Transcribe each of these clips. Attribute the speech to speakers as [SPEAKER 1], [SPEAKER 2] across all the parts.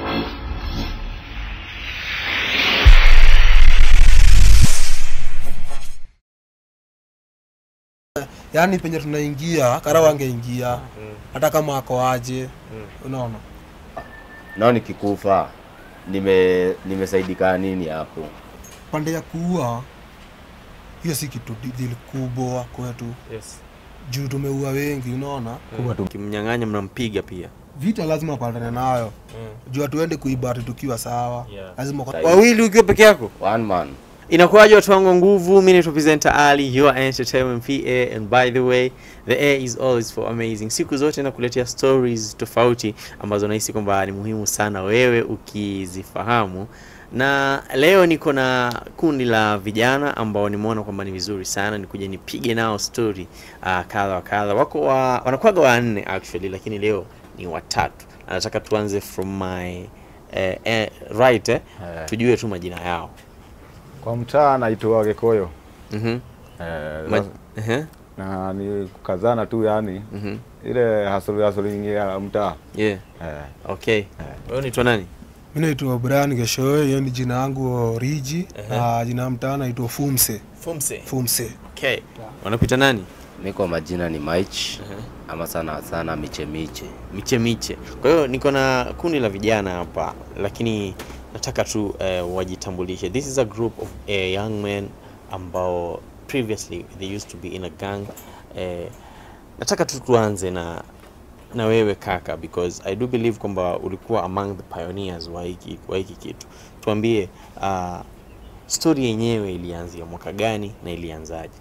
[SPEAKER 1] yaani penye tunaingia karau angeingia hata kama ako aje unaona
[SPEAKER 2] nao nikikufa nime nimesaidika nini hapo
[SPEAKER 1] pande ya kuua hiyo si kitu di- deal kubwa kwetu
[SPEAKER 3] Yes.
[SPEAKER 1] juu tumeua wengi unaona
[SPEAKER 3] Kimnyang'anya mnampiga pia.
[SPEAKER 1] vita lazima pandane nayo juu hatuende kuibati tukiwa sawa
[SPEAKER 3] Yeah.
[SPEAKER 1] lazima kwa-
[SPEAKER 3] Wawili ukiwa peke yako.
[SPEAKER 2] one man
[SPEAKER 3] inakuwaje watu wangu wa nguvu mi naitwa presenter ali your entertainment pa and by the way the air is always for amazing siku zote nakuletea stories tofauti ambazo nahisi kwamba ni muhimu sana wewe ukizifahamu na leo niko na kundi la vijana ambao nimeona kwamba ni vizuri sana nikuja nipige nao story uh, kadha wa kadha wako wa, wanakuwaga wanne actually lakini leo ni watatu Na nataka tuanze from my eh, eh, right eh?
[SPEAKER 4] Eh.
[SPEAKER 3] tujue tu majina yao
[SPEAKER 4] Kwa mtaa naitwa Gikoyo.
[SPEAKER 3] Mhm.
[SPEAKER 4] Eh,
[SPEAKER 3] Ma-
[SPEAKER 4] sasa-
[SPEAKER 3] Ehe,
[SPEAKER 4] na ni kukazana tu yani
[SPEAKER 3] mhm.
[SPEAKER 4] ile hasuli hasuli ya mtaa.
[SPEAKER 3] Yeah.
[SPEAKER 4] Eh,
[SPEAKER 3] Okay. Wewe unaitwa nani?
[SPEAKER 1] mi naitwa brian geshoe hiyo ni jina yangu riji na jina ya mtaa naitwa fumse
[SPEAKER 3] Fumse.
[SPEAKER 1] fumse
[SPEAKER 3] Okay. Wanakuita nani?
[SPEAKER 2] mi kwa majina ni Mike ama sana sana miche miche
[SPEAKER 3] Miche Miche. Kwa hiyo niko na kundi la vijana hapa lakini nataka tu eh, wajitambulishe. This is a group of eh, young men ambao previously they used to be in a gang. Eh, nataka tu tuanze na na wewe kaka because I do believe kwamba ulikuwa among the pioneers wa hiki wa hiki kitu. Tuambie uh, story yenyewe ilianzia mwaka gani na ilianzaje?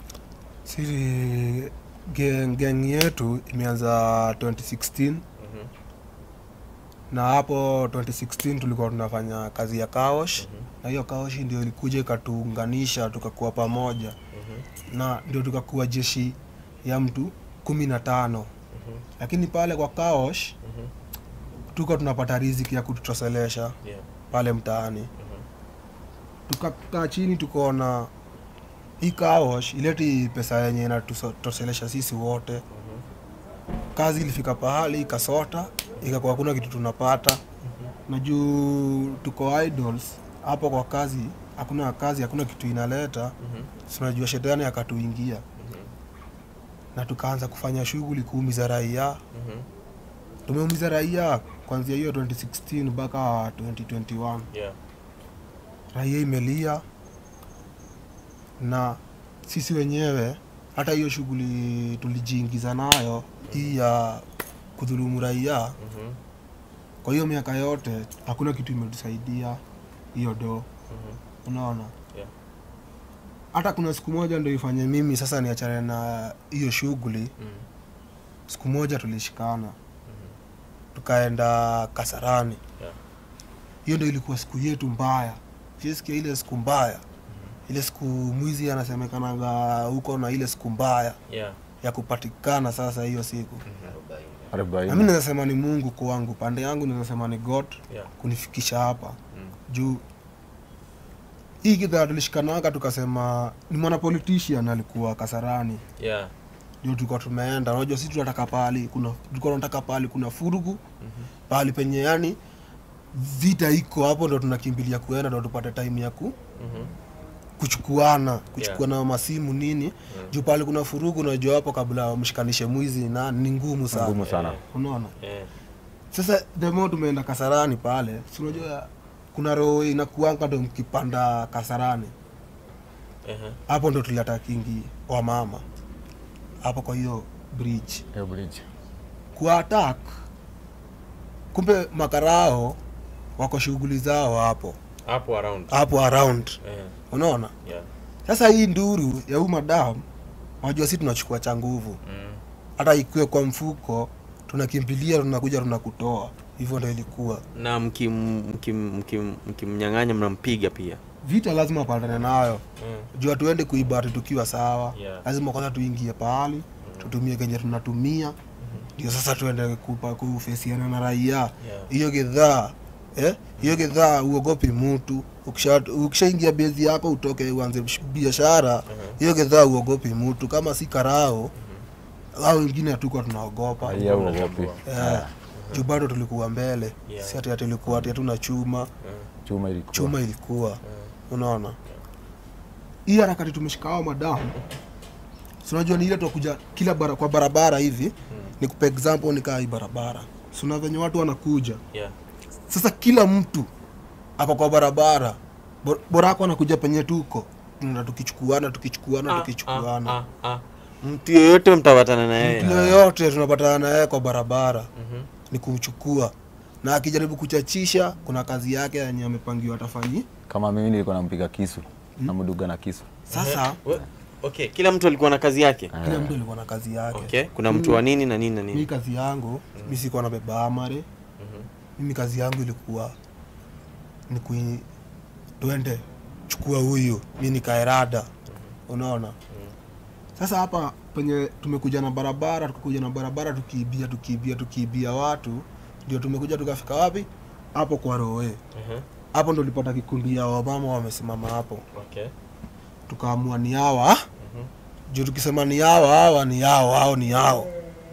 [SPEAKER 1] siri gang, gang yetu imeanza 2016 na hapo 2016 tulikuwa tunafanya kazi ya kaosh na hiyo kaosh ndio ilikuja ikatuunganisha tukakuwa pamoja na ndio tukakuwa jeshi ya mtu kumi na tano lakini pale kwa kaosh tuko tunapata riziki ya kututoshelesha
[SPEAKER 3] Yeah.
[SPEAKER 1] pale mtaani tukakaa chini tukaona hii kaosh ileti pesa yenye inatutoshelesha sisi wote kazi ilifika pahali ikasota ikakuwa hakuna kitu tunapata na juu tuko idols hapo kwa kazi hakuna kazi hakuna kitu inaleta si unajua shetani akatuingia na tukaanza kufanya shughuli kuumiza raia tumeumiza raia kuanzia hiyo 2016 mpaka 2021
[SPEAKER 3] Yeah.
[SPEAKER 1] raia imelia na sisi wenyewe hata hiyo shughuli tulijiingiza nayo hii ya kudhulumu raia kwa hiyo miaka yote hakuna kitu imetusaidia hiyo do unaona
[SPEAKER 3] Yeah.
[SPEAKER 1] hata kuna siku moja ndo ifanye mimi sasa niachane na hiyo shughuli siku moja tulishikana tukaenda kasarani
[SPEAKER 3] Yeah.
[SPEAKER 1] hiyo ndo ilikuwa siku yetu mbaya siesikia ile siku mbaya ile siku mwizi anasemekanaga huko na ile siku mbaya
[SPEAKER 3] Yeah.
[SPEAKER 1] ya kupatikana sasa hiyo siku na mi
[SPEAKER 4] 40.
[SPEAKER 1] naweza sema ni mungu kwangu pande yangu naweza sema ni god
[SPEAKER 3] Yeah.
[SPEAKER 1] kunifikisha hapa juu hii kidhaa tulishikanaga tukasema ni mwana politician alikuwa kasarani
[SPEAKER 3] Yeah.
[SPEAKER 1] ndio tulikuwa tumeenda unajua sisi tunataka pahali kuna tulikuwa tunataka pahali kuna furugu pahali penye yani vita iko hapo ndo tunakimbilia kuenda ndo tupate time ya ku kuchukuana kuchukuana masimu nini juu pahali kuna furugu unajua hapo kabla wamshikanishe mwizi na ni ngumu sana
[SPEAKER 4] Ngumu sana.
[SPEAKER 1] unaona
[SPEAKER 3] Yeah.
[SPEAKER 1] sasa the more tumeenda kasarani pale si unajua kuna roho inakuanga ndo mkipanda kasarani
[SPEAKER 3] Uh-huh.
[SPEAKER 1] hapo ndo tuliata kingi wa mama hapo kwa hiyo bridge
[SPEAKER 4] Hiyo bridge.
[SPEAKER 1] kuwa attack kumbe makarao wako shughuli zao hapo
[SPEAKER 3] Hapo around.
[SPEAKER 1] hapo around
[SPEAKER 3] Yeah.
[SPEAKER 1] unaona
[SPEAKER 3] Yeah.
[SPEAKER 1] sasa hii nduru ya huu madam wajua si tunachukua cha nguvu
[SPEAKER 3] Mm.
[SPEAKER 1] hata ikiwe kwa mfuko tunakimbilia tunakuja tunakutoa hivyo ndo ilikuwa
[SPEAKER 3] Na mkim mkim mkim mkimnyang'anya mnampiga pia.
[SPEAKER 1] vita lazima pandane nayo
[SPEAKER 3] Mm.
[SPEAKER 1] juu hatuende kuibati tukiwa sawa
[SPEAKER 3] Yeah.
[SPEAKER 1] lazima kwanza tuingie pahali tutumie kenye tunatumia ndio sasa tuende kupa- kufesiana na raia hiyo gedhaa eh? hiyo gedhaa uogopi mtu Ukisha- ukishaingia bezi yako utoke uanze bish- biashara hiyo gedhaa uogopi mtu kama si karao au wengine hatukuwa tunaogopa
[SPEAKER 4] Raia uogopi.
[SPEAKER 1] Eh, juu bado tulikuwa mbele
[SPEAKER 3] Yeah.
[SPEAKER 1] si ati ati tulikuwa ati hatuna chuma
[SPEAKER 4] chuma ilikuwa
[SPEAKER 1] chuma ilikuwa unaona hii harakati tumeshika hao madamu si unajua ni ile tukuja kila bara, kwa barabara hivi ni kupa example nikaa hii barabara sina venye watu wanakuja
[SPEAKER 3] yeah.
[SPEAKER 1] sasa kila mtu ako kwa barabara Bo- bora ako anakuja penye tuko na tukichukuana tukichukuana tukichukuana
[SPEAKER 3] ah, ah. mtu yoyote mtapatana na
[SPEAKER 1] mtu
[SPEAKER 3] yeye
[SPEAKER 1] yoyote tunapatana na yeye kwa barabara
[SPEAKER 3] Mhm.
[SPEAKER 1] ni kumchukua na akijaribu kuchachisha kuna kazi yake yenye amepangiwa atafanyi
[SPEAKER 4] kama mimi nilikuwa nampiga kisu namduga na kisu
[SPEAKER 1] sasa
[SPEAKER 3] We- okay kila mtu alikuwa na kazi yake
[SPEAKER 1] kila mtu alikuwa na kazi yake
[SPEAKER 3] okay kuna mtu wa nini na nini na
[SPEAKER 1] mi
[SPEAKER 3] nini
[SPEAKER 1] kazi yangu mi sikuwa na beba amare mimi kazi yangu ilikuwa ni kui twende chukua huyu mi nikaerada unaona sasa hapa penye tumekuja na barabara tukakuja na barabara tukiibia tukiibia tukiibia watu ndio tumekuja tukafika wapi hapo kwa roe
[SPEAKER 3] Mhm.
[SPEAKER 1] hapo ndo lipata kikundi ya wamama wamesimama hapo
[SPEAKER 3] okay
[SPEAKER 1] tukaamua ni hawa juu tukisema ni hawa hawa ni hao hao ni hao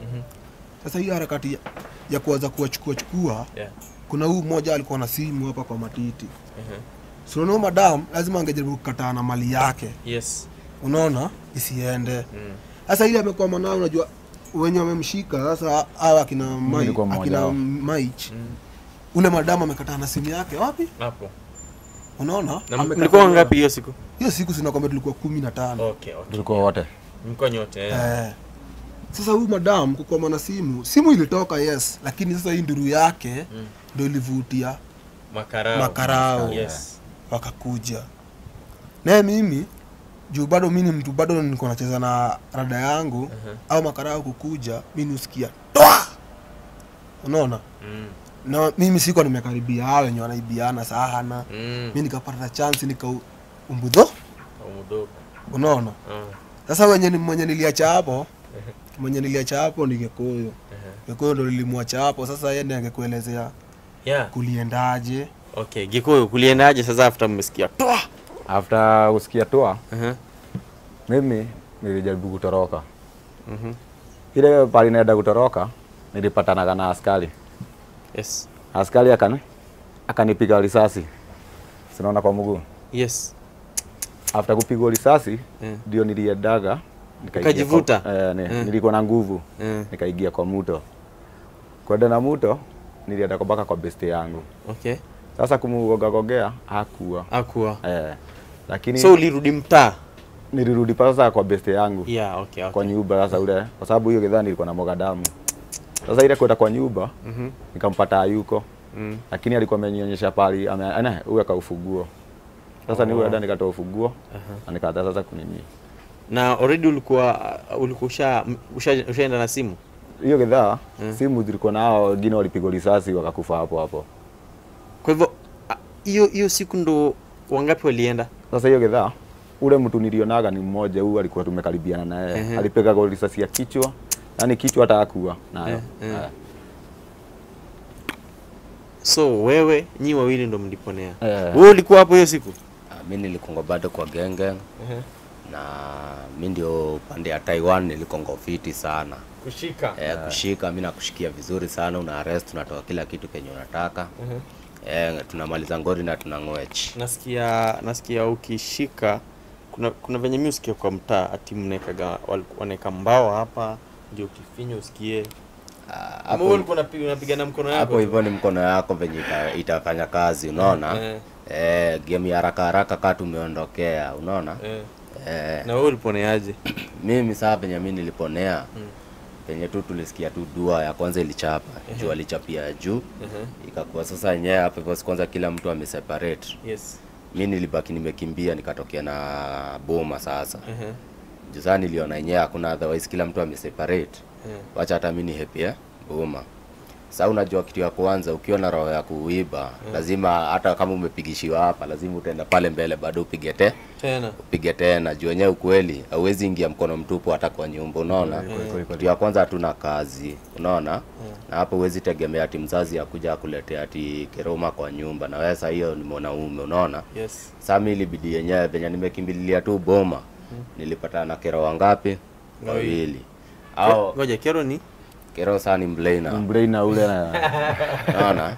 [SPEAKER 1] sasa hii harakati ya, ya kuanza kuwachukua chukua
[SPEAKER 3] yeah
[SPEAKER 1] kuna huu mmoja alikuwa na simu hapa kwa matiti
[SPEAKER 3] Mhm.
[SPEAKER 1] sunaona madam lazima angejaribu kukataa na mali yake
[SPEAKER 3] yes
[SPEAKER 1] unaona isiende
[SPEAKER 3] mm.
[SPEAKER 1] sasa ile amekuwa mwanao unajua wenye wamemshika sasa hawa akina Mai-
[SPEAKER 4] nilikuwa mmoja
[SPEAKER 1] akina
[SPEAKER 4] wao.
[SPEAKER 1] maich
[SPEAKER 3] Mm.
[SPEAKER 1] ule madamu amekataa na simu yake wapi
[SPEAKER 3] hapo
[SPEAKER 1] unaona
[SPEAKER 3] na
[SPEAKER 1] Amekataa
[SPEAKER 3] mlikuwa
[SPEAKER 1] na-
[SPEAKER 3] ngapi hiyo siku
[SPEAKER 1] hiyo siku sinakwambia tulikuwa kumi na tano
[SPEAKER 3] okay okay
[SPEAKER 4] tulikuwa wote
[SPEAKER 3] mlikuwa nyote eh.
[SPEAKER 1] Eh. Sasa huyu madam kukwama na simu, simu ilitoka yes, lakini sasa hii nduru yake
[SPEAKER 3] Mm.
[SPEAKER 1] ndio ilivutia
[SPEAKER 3] makarao
[SPEAKER 1] makarao
[SPEAKER 3] yes
[SPEAKER 1] wakakuja. Naye mimi juu bado mi ni mtu bado niko nacheza na rada yangu
[SPEAKER 3] Mhm.
[SPEAKER 1] au makarao kukuja, mi nusikia toa, unaona
[SPEAKER 3] mm.
[SPEAKER 1] na mimi siko nimekaribia hao wenye wanaibiana sana,
[SPEAKER 3] mm.
[SPEAKER 1] mi nikapata chance nika umbudho,
[SPEAKER 3] umudogo
[SPEAKER 1] unaona
[SPEAKER 3] ah.
[SPEAKER 1] sasa wenye ni- mwenye niliacha hapo mwenye niliacha hapo ni Gekuyu. Gekuyu ndo nilimwacha hapo. Sasa yeye ndiye angekuelezea
[SPEAKER 3] yeah
[SPEAKER 1] kuliendaje.
[SPEAKER 3] okay gikuyu kuliendaje sasa after mmesikia toa
[SPEAKER 4] after kusikia toa
[SPEAKER 3] uh-huh.
[SPEAKER 4] mimi nilijaribu kutoroka
[SPEAKER 3] Mhm.
[SPEAKER 4] ile pali naenda kutoroka nilipatanaga na askari
[SPEAKER 3] yes
[SPEAKER 4] askari akani akanipiga risasi sinaona kwa mguu
[SPEAKER 3] yes
[SPEAKER 4] after kupigwa risasi
[SPEAKER 3] Eh.
[SPEAKER 4] ndio niliendaga nikaingia
[SPEAKER 3] Ukajivuta?
[SPEAKER 4] kwa- eh, ni,
[SPEAKER 3] Eh.
[SPEAKER 4] nilikuwa na nguvu
[SPEAKER 3] Eh.
[SPEAKER 4] nikaingia kwa muto kwenda na muto nilienda kwa mpaka kwa beste yangu
[SPEAKER 3] okay
[SPEAKER 4] sasa kumugogagogea hakuwa
[SPEAKER 3] akuwa
[SPEAKER 4] eh, lakini
[SPEAKER 3] so ulirudi mtaa
[SPEAKER 4] nilirudi pa sasa kwa beste yangu
[SPEAKER 3] yeah okay,
[SPEAKER 4] kwa
[SPEAKER 3] okay.
[SPEAKER 4] nyumba sasa ule kwa sababu hiyo gedhani ilikuwa na mwaga damu sasa ile kwenda kwa nyumba
[SPEAKER 3] Mhm.
[SPEAKER 4] nikampata hayuko
[SPEAKER 3] Mm.
[SPEAKER 4] lakini alikuwa amenionyesha pali ame- ana huyu aka ufunguo sasa ni huyu dada nikatoa ufunguo na nikaanza sasa kunini
[SPEAKER 3] na already ulikuwa ulikuwa usha, usha, ushaenda na simu
[SPEAKER 4] hiyo gedhaa
[SPEAKER 3] Mm.
[SPEAKER 4] simu zilikuwa na hao wengine walipigwa risasi wakakufa hapo hapo
[SPEAKER 3] kwa hivyo ah, hiyo hiyo siku ndo wangapi walienda
[SPEAKER 4] sasa hiyo gedhaa ule mtu nilionaga ni mmoja huyu alikuwa tumekaribiana na yeye
[SPEAKER 3] Ehe.
[SPEAKER 4] alipiga kwa risasi ya kichwa yani kichwa hata hakuwa nayo
[SPEAKER 3] Eh, eh.
[SPEAKER 4] Eh.
[SPEAKER 3] so wewe nyi wawili ndo mliponea
[SPEAKER 4] Eh.
[SPEAKER 3] wewe ulikuwa hapo hiyo siku
[SPEAKER 2] Ah, mi nilikonga bado kwa genge na mi ndio pande ya Taiwan nilikonga fiti sana
[SPEAKER 3] kushika
[SPEAKER 2] eh, kushika mi nakushikia vizuri sana una arrest unatoa kila kitu kenye unataka eh, tunamaliza ngori na tunang'wech
[SPEAKER 3] nasikia nasikia ukishika kuna kuna venye mi usikia kwa mtaa ati mnaekaga wal- wanaeka mbao hapa ndio ukifinya usikie
[SPEAKER 2] Ah,
[SPEAKER 3] ama
[SPEAKER 2] hapo
[SPEAKER 3] wewe ulikuwa unapiga unapiga na mkono yako
[SPEAKER 2] hapo
[SPEAKER 3] tu?
[SPEAKER 2] hivyo ni mkono yako venye ita, itafanya kazi unaona
[SPEAKER 3] Eh.
[SPEAKER 2] eh, game ya haraka haraka kaa tumeondokea unaona
[SPEAKER 3] eh.
[SPEAKER 2] eh,
[SPEAKER 3] na wewe uliponeaje
[SPEAKER 2] mimi saa penye mi niliponea penye tu tulisikia tu dua ya kwanza ilichapa juu alichapia juu ikakuwa sasa yenyewe hapo hivyo si kwanza kila mtu ameseparate
[SPEAKER 3] yes
[SPEAKER 2] mi nilibaki nimekimbia nikatokea na boma sasa
[SPEAKER 3] uh-huh.
[SPEAKER 2] juu saa niliona yenyewe hakuna otherwise kila mtu ameseparate
[SPEAKER 3] Eh.
[SPEAKER 2] wacha hata mi nihepie boma sa unajua kitu ya kwanza ukiwa na roho ya kuiba lazima hata kama umepigishiwa hapa lazima utaenda pale mbele bado upige te
[SPEAKER 3] tena
[SPEAKER 2] upige tena juu wenyewe ukweli hauwezi ingia mkono mtupu hata kwa nyumba unaona kitu ya kwanza hatuna kazi unaona na hapo huwezi tegemea ati mzazi akuja akuletea ati keroma kwa nyumba na wewe saa hiyo ni mwanaume unaona
[SPEAKER 3] yes
[SPEAKER 2] saa mi ilibidi yenyewe venye nimekimbililia tu boma nilipatana na kero wangapi wawili au
[SPEAKER 3] ngoja kero ni
[SPEAKER 2] kero saa ni mlaina
[SPEAKER 4] Mbraina ule na
[SPEAKER 2] naona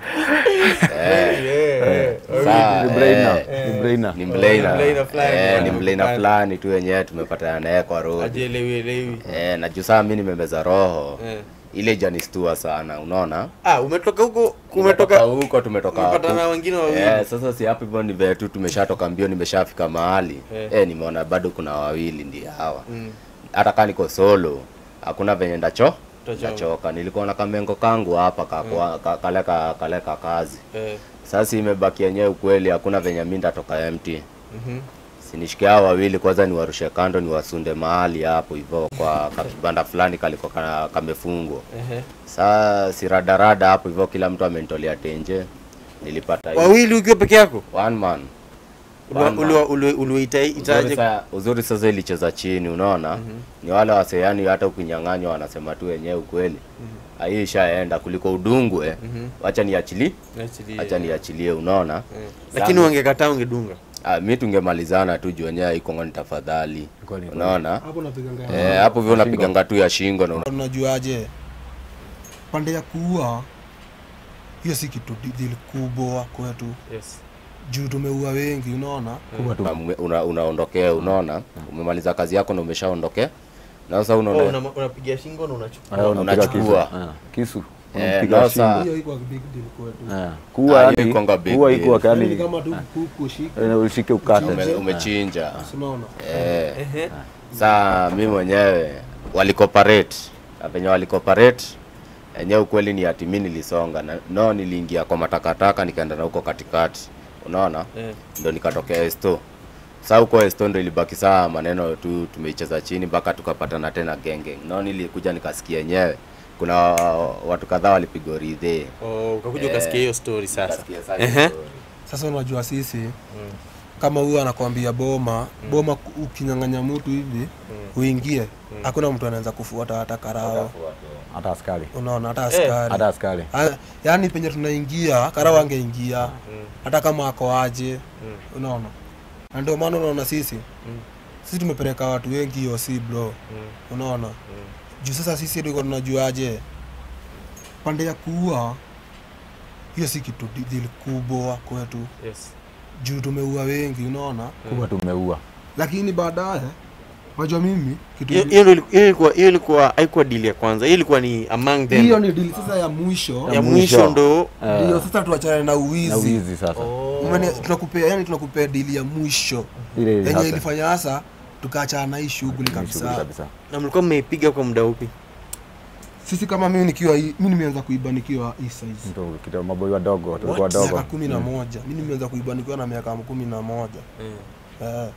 [SPEAKER 2] eh, saa,
[SPEAKER 4] ni brainer,
[SPEAKER 2] eh,
[SPEAKER 4] ni brainer.
[SPEAKER 2] ni mlaina
[SPEAKER 3] Ni mlaina fulani,
[SPEAKER 2] eh, ni
[SPEAKER 3] bwana.
[SPEAKER 2] mlaina fulani tu wenyewe tumepatana naye kwa road
[SPEAKER 3] ajielewi elewi
[SPEAKER 2] eh, na juu saa mi nimemeza roho
[SPEAKER 3] Eh.
[SPEAKER 2] ile janistua sana unaona
[SPEAKER 3] ah umetoka huko
[SPEAKER 2] Tumetoka
[SPEAKER 3] umetoka
[SPEAKER 2] huko tumetoka
[SPEAKER 3] umepatana na
[SPEAKER 2] huku.
[SPEAKER 3] wengine wawili
[SPEAKER 2] Eh, sasa si hapo hivyo ni vile tu tumeshatoka mbio nimeshafika mahali
[SPEAKER 3] Eh.
[SPEAKER 2] eh, nimeona bado kuna wawili ndio hawa
[SPEAKER 3] Mm.
[SPEAKER 2] hata kaa niko solo hakuna venye ndacho
[SPEAKER 3] Utachoka.
[SPEAKER 2] ndachoka nilikuwa na kamengo kangu hapa kakwa- ka- kale ka- kale ka kazi
[SPEAKER 3] Eh,
[SPEAKER 2] sasa imebaki yenyewe ukweli hakuna venye mi ndatoka empty
[SPEAKER 3] mhm.
[SPEAKER 2] sinishikia hao wawili kwanza niwarushe kando niwasunde mahali hapo hivyo kwa kakibanda fulani kaliko ka- kamefungwa
[SPEAKER 3] Ehe.
[SPEAKER 2] saa siradarada hapo hivyo kila mtu amenitolea tenje nilipata hii-
[SPEAKER 3] wawili ukiwa peke yako
[SPEAKER 2] one man
[SPEAKER 3] Uliwa-
[SPEAKER 2] One man.
[SPEAKER 3] uliwa- uliwa- uliwaita-
[SPEAKER 2] Uzuri
[SPEAKER 3] itaje
[SPEAKER 2] sa- uzuri sasa ilicheza chini unaona ni wale waseani hata ukinyang'anywa wanasema tu wenyewe ukweli hii ishaenda kuliko udungwe wacha niachilie
[SPEAKER 3] Achilie.
[SPEAKER 2] wacha niachilie unaona
[SPEAKER 3] Eh. lakini wangekataa ungedunga
[SPEAKER 2] Ah, mi tungemalizana tu juu wenyewe ikongoni tafadhali
[SPEAKER 4] Kweli, kweli.
[SPEAKER 2] unaona
[SPEAKER 1] hapo napiganga
[SPEAKER 2] Eh, hapo hivyo unapiganga tu ya shingo na una-
[SPEAKER 1] unajuaje pande ya kuua hiyo si kitu di- deal kubwa kwetu
[SPEAKER 3] yes.
[SPEAKER 1] juu tumeua wengi unaona
[SPEAKER 4] Kubwa tu.
[SPEAKER 2] una- una- unaondokea unaona umemaliza kazi yako na umeshaondokea na sasa
[SPEAKER 3] oh,
[SPEAKER 2] unaona
[SPEAKER 3] una- unapiga shingo na unachukua
[SPEAKER 4] Ah, unapiga kisu.
[SPEAKER 2] Unachukua.
[SPEAKER 4] Ah, kisu
[SPEAKER 2] Eh,
[SPEAKER 4] unapiga
[SPEAKER 2] no, saa-
[SPEAKER 4] shingo.
[SPEAKER 1] hiyo iko big deal kwetu
[SPEAKER 4] Ah, kuwa
[SPEAKER 2] Ah,
[SPEAKER 4] yani
[SPEAKER 2] hiyo ikwanga big
[SPEAKER 4] kuwa
[SPEAKER 2] deal.
[SPEAKER 4] iko
[SPEAKER 1] Yaani
[SPEAKER 4] yani
[SPEAKER 1] kama tu kuku shika
[SPEAKER 4] eh, ushike ukate
[SPEAKER 2] ume, umechinja
[SPEAKER 1] unaona
[SPEAKER 2] eh.
[SPEAKER 3] Ehe.
[SPEAKER 2] saa mi mwenyewe walikoparate na venye walikoparate enyewe ukweli ni ati mi nilisonga na, no niliingia kwa matakataka nikaenda na huko katikati unaona
[SPEAKER 3] Eh.
[SPEAKER 2] ndo nikatokea esto saa huko esto ndo ilibaki saa maneno tu tumeicheza chini mpaka tukapatana tena genge no nilikuja nikasikia enyewe kuna watu kadhaa walipigwa ridhe
[SPEAKER 3] Oh, ukakuja
[SPEAKER 2] Eh.
[SPEAKER 3] ukasikia hiyo story sasa
[SPEAKER 2] Nikasikia saa
[SPEAKER 3] Ehe.
[SPEAKER 2] hiyo story.
[SPEAKER 1] sasa unajua sisi kama huyu anakwambia boma boma ku- ukinyang'anya mtu hivi uingie hakuna mtu anaweza kufuata hata karao
[SPEAKER 4] hata askari
[SPEAKER 1] unaona hata
[SPEAKER 3] Eh,
[SPEAKER 1] askari
[SPEAKER 4] hata askari
[SPEAKER 1] Ha- yaani penye tunaingia karao angeingia hata kama ako aje unaona na ndio maana unaona sisi sisi tumepeleka watu wengi hiyo si bro unaona juu sasa sisi ndiko tunajuaje pande ya kuua hiyo si kitu di- deal kubwa kwetu
[SPEAKER 3] yes.
[SPEAKER 1] juu tumeua wengi unaona
[SPEAKER 4] kubwa tumeua
[SPEAKER 1] lakini baadaye unajua mimi kitu
[SPEAKER 3] Hiyo- hiyo ndio ili- hiyo ilikuwa hiyo ilikuwa haikuwa deal ya kwanza hiyo ilikuwa ni among them
[SPEAKER 1] hiyo ni dili sasa ya mwisho
[SPEAKER 3] ya mwisho ndo
[SPEAKER 1] ndio sasa tuachane na
[SPEAKER 4] na
[SPEAKER 1] uwizi
[SPEAKER 4] wizi sasa
[SPEAKER 1] Umene- tunakupea yani tunakupea dili ya mwisho
[SPEAKER 4] ile
[SPEAKER 1] yenye
[SPEAKER 4] hasa
[SPEAKER 1] ilifanya hasa tukaachana na hii shughuli
[SPEAKER 4] ni shughuli
[SPEAKER 1] kabisa
[SPEAKER 4] kabisa
[SPEAKER 3] na mlikuwa mmeipiga kwa muda upi
[SPEAKER 1] sisi kama mimi nikiwa hii- mimi nimeanza kuiba nikiwa hii size
[SPEAKER 4] Mtu kidogo maboi wadogo tulikuwa
[SPEAKER 1] miaka
[SPEAKER 4] wadogo
[SPEAKER 1] kumi na moja mi nimeanza kuiba nikiwa na miaka kumi na moja eh,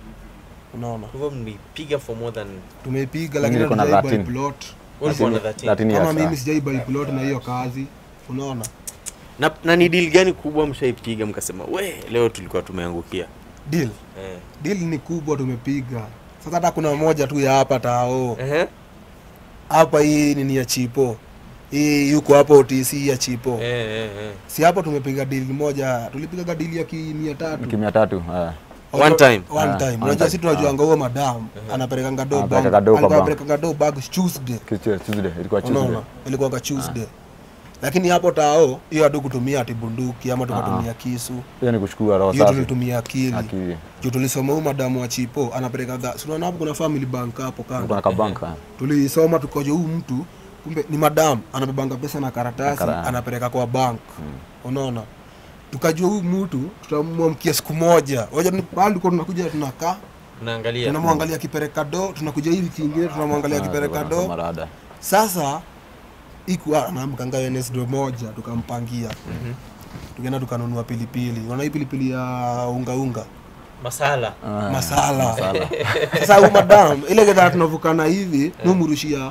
[SPEAKER 1] unaona
[SPEAKER 3] kwa hivyo mlipiga for more than
[SPEAKER 1] tumeipiga
[SPEAKER 4] Mimi
[SPEAKER 1] lakini
[SPEAKER 4] niko na
[SPEAKER 1] hatujaiba
[SPEAKER 4] 13.
[SPEAKER 1] plot
[SPEAKER 3] ulikuwa na
[SPEAKER 4] Lakini-
[SPEAKER 3] 13
[SPEAKER 4] lakini
[SPEAKER 1] kama
[SPEAKER 4] ya
[SPEAKER 1] mimi
[SPEAKER 4] saa.
[SPEAKER 1] sijaiba plot na hiyo kazi unaona
[SPEAKER 3] na, na ni deal gani kubwa mshaipiga mkasema we leo tulikuwa tumeangukia
[SPEAKER 1] deal
[SPEAKER 3] eh.
[SPEAKER 1] deal ni kubwa tumepiga sasa hata kuna moja tu ya hapa tao
[SPEAKER 3] Ehe.
[SPEAKER 1] hapa hii nini ya chipo hii yuko hapo OTC ya chipo
[SPEAKER 3] Eh, eh, eh.
[SPEAKER 1] si hapo tumepiga deal moja tulipiga dili ya kimia tatu
[SPEAKER 4] kimia tatu eh.
[SPEAKER 3] One time.
[SPEAKER 1] one
[SPEAKER 4] Ah,
[SPEAKER 1] time
[SPEAKER 4] one
[SPEAKER 1] unajua
[SPEAKER 4] time.
[SPEAKER 1] si tunajuanga huo madam anapelekanga do bag
[SPEAKER 4] Anapeleka do kwa
[SPEAKER 1] alikuwa
[SPEAKER 4] bank.
[SPEAKER 1] anapelekanga do bag Tuesday
[SPEAKER 4] Kitu- Tuesday ilikuwa Tuesday
[SPEAKER 1] unaona ilikuwa Tuesday lakini hapo tao hiyo hatu kutumia ati bunduki ama tukatumia kisu
[SPEAKER 4] hiyo ni kuchukua roho
[SPEAKER 1] hiyo
[SPEAKER 4] safi
[SPEAKER 1] tulitumia akili
[SPEAKER 4] akili
[SPEAKER 1] juu tulisoma huyu madamu wa chipo anapelekaga si unaona hapo kuna family bank hapo kando
[SPEAKER 4] kuna kabanka
[SPEAKER 1] tulisoma tukoja huyu mtu kumbe ni madam anabebanga pesa na karatasi
[SPEAKER 4] Na kara-
[SPEAKER 1] anapeleka kwa bank unaona tukajua huyu mtu tutamwamkia siku moja waja ni pahali tulikuwa tunakuja tunakaa
[SPEAKER 3] naangalia
[SPEAKER 1] tunamwangalia kipeleka do tunakuja hivi kingine tunamwangalia kipeleka do
[SPEAKER 4] marada
[SPEAKER 1] sasa ikuwa anamkanga Wednesday moja tukampangia tukaenda tukanunua pilipili unaona hii pilipili ya unga unga
[SPEAKER 3] masala
[SPEAKER 1] masala sasa huyu madam ile gedha tunavukana hivi numrushia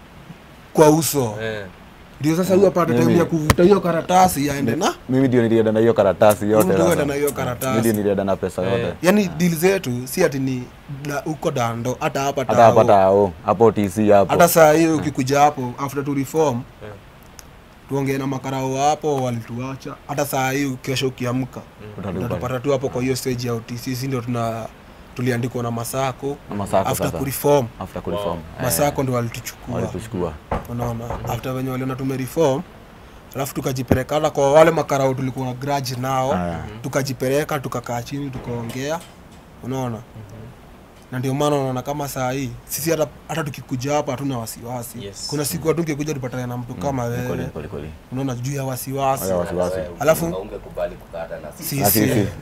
[SPEAKER 1] kwa uso
[SPEAKER 3] eh.
[SPEAKER 1] ndio sasa huyu apate time ya kuvuta hiyo karatasi aende na
[SPEAKER 4] mimi ndio nilienda na hiyo karatasi yote
[SPEAKER 1] Mtu
[SPEAKER 4] sasa.
[SPEAKER 1] aende na hiyo
[SPEAKER 4] Mimi ndio
[SPEAKER 1] karatasi
[SPEAKER 4] nilienda na pesa yote
[SPEAKER 1] yani deal zetu si ati ni na- huko dando hata hapa
[SPEAKER 4] hata hapa
[SPEAKER 1] tao
[SPEAKER 4] tao hapo TC hapo
[SPEAKER 1] hata saa hiyo ukikuja hapo after to reform tuongee na makarao hapo walituacha hata saa hii kesho ukiamka
[SPEAKER 4] Utalipa.
[SPEAKER 1] utatupata tu hapo kwa hiyo stage ya OTC si ndio tuna tuliandikwa na masako
[SPEAKER 4] Na Masako
[SPEAKER 1] after
[SPEAKER 4] sasa.
[SPEAKER 1] kureform
[SPEAKER 4] after kureform Eh,
[SPEAKER 1] masako ndio walituchukua
[SPEAKER 4] walituchukua
[SPEAKER 1] unaona after venye waliona tumereform alafu tukajipelekana kwa wale makarao tulikuwa na grudge nao
[SPEAKER 4] Aya.
[SPEAKER 1] tukajipeleka tukakaa chini tukaongea unaona na ndio maana unaona kama saa hii sisi hata, hata tukikuja hapa hatuna wasiwasi
[SPEAKER 3] Yes.
[SPEAKER 1] kuna siku hatungekuja tupatane na mtu kama
[SPEAKER 4] Kweli,
[SPEAKER 1] wewe
[SPEAKER 4] kweli, kweli.
[SPEAKER 1] unaona juu ya wasiwasi
[SPEAKER 4] Haya, wasiwasi.
[SPEAKER 1] Alafu-
[SPEAKER 2] ungekubali kukata na sisi
[SPEAKER 4] Ah,
[SPEAKER 1] sisi
[SPEAKER 4] sisi.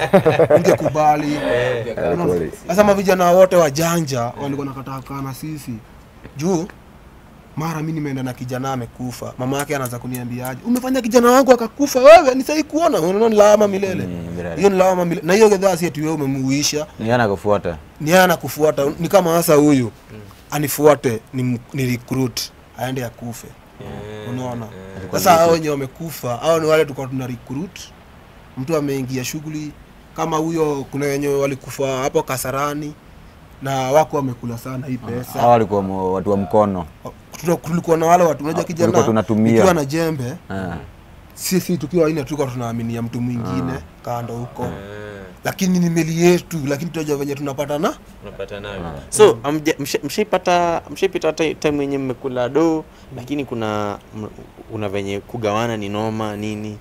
[SPEAKER 1] ungekubali
[SPEAKER 4] Eh,
[SPEAKER 1] Unaona?
[SPEAKER 4] kweli.
[SPEAKER 1] sasa mavijana wote wajanja walikuwa nakataa kaa na sisi juu mara mi nimeenda na kijana amekufa mama yake anaanza kuniambiaje umefanya kijana wangu akakufa wewe ni sahi kuona unaona ni lawama milele
[SPEAKER 4] Mm, milele.
[SPEAKER 1] hiyo ni lawama milele na hiyo gedhaa si ati wewe umemuisha
[SPEAKER 4] Ni ana kufuata.
[SPEAKER 1] ni yeye anakufuata ni kama sasa huyu anifuate ni, ni recruit aende akufe unaona sasa hao wenye wamekufa hao ni wale tulikuwa tuna recruit mtu ameingia shughuli kama huyo kuna wenye walikufa hapo kasarani na wako wamekula sana hii
[SPEAKER 4] Hawa
[SPEAKER 1] pesa
[SPEAKER 4] walikuwa mo- watu wa mkono.
[SPEAKER 1] Tuna- tulikuwa na wale watu unajua
[SPEAKER 4] Tulikuwa
[SPEAKER 1] kijana
[SPEAKER 4] tunatumia.
[SPEAKER 1] ukiwa na jembe
[SPEAKER 4] Eh.
[SPEAKER 1] sisi tukiwa ine tulikuwa tunaaminia mtu mwingine kando huko lakini ni meli yetu lakini tunajua venye tunapatana
[SPEAKER 3] unapata nayo so amja- msha- mshaipata mshaipita ti- time yenye mmekula do lakini kuna m- una venye kugawana ni noma nini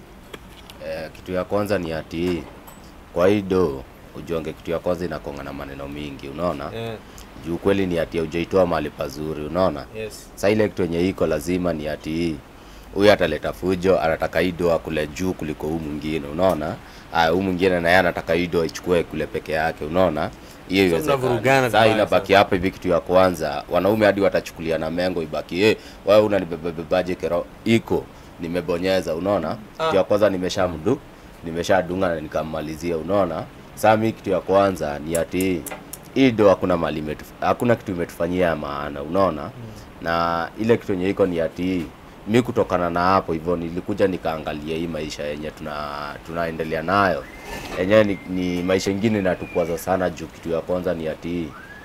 [SPEAKER 2] Eh, kitu ya kwanza ni ati kwa hii do ujonge kitu ya kwanza inakonga na maneno mingi unaona juu kweli ni ati haujaitoa mahali pazuri unaona sa ile kitu yenye iko lazima ni ati huyu ataleta fujo anataka hii do akule juu kuliko huu mwingine unaona aya huu mwingine naye anataka hii do ichukue kule peke yake unaona hiyo
[SPEAKER 3] So
[SPEAKER 2] iwezekani.
[SPEAKER 3] mnavurugana
[SPEAKER 2] Saa
[SPEAKER 3] vibaya
[SPEAKER 2] inabaki hapa hivi kitu ya kwanza wanaume hadi watachukulia na mengo ibaki eh wewe unanibebebaje kero iko nimebonyeza unaona kitu ya kwanza nimeshamdu nimeshadunga na nikammalizia unaona saa mi kitu ya kwanza ni ati hii do hakuna mali imetu, hakuna kitu imetufanyia ya maana unaona na ile kitu yenye iko ni ati mi kutokana na hapo hivyo nilikuja nikaangalia hii maisha yenye tuna tunaendelea nayo yenyewe ni, ni maisha ingine inatukwaza sana juu kitu ya kwanza ni ati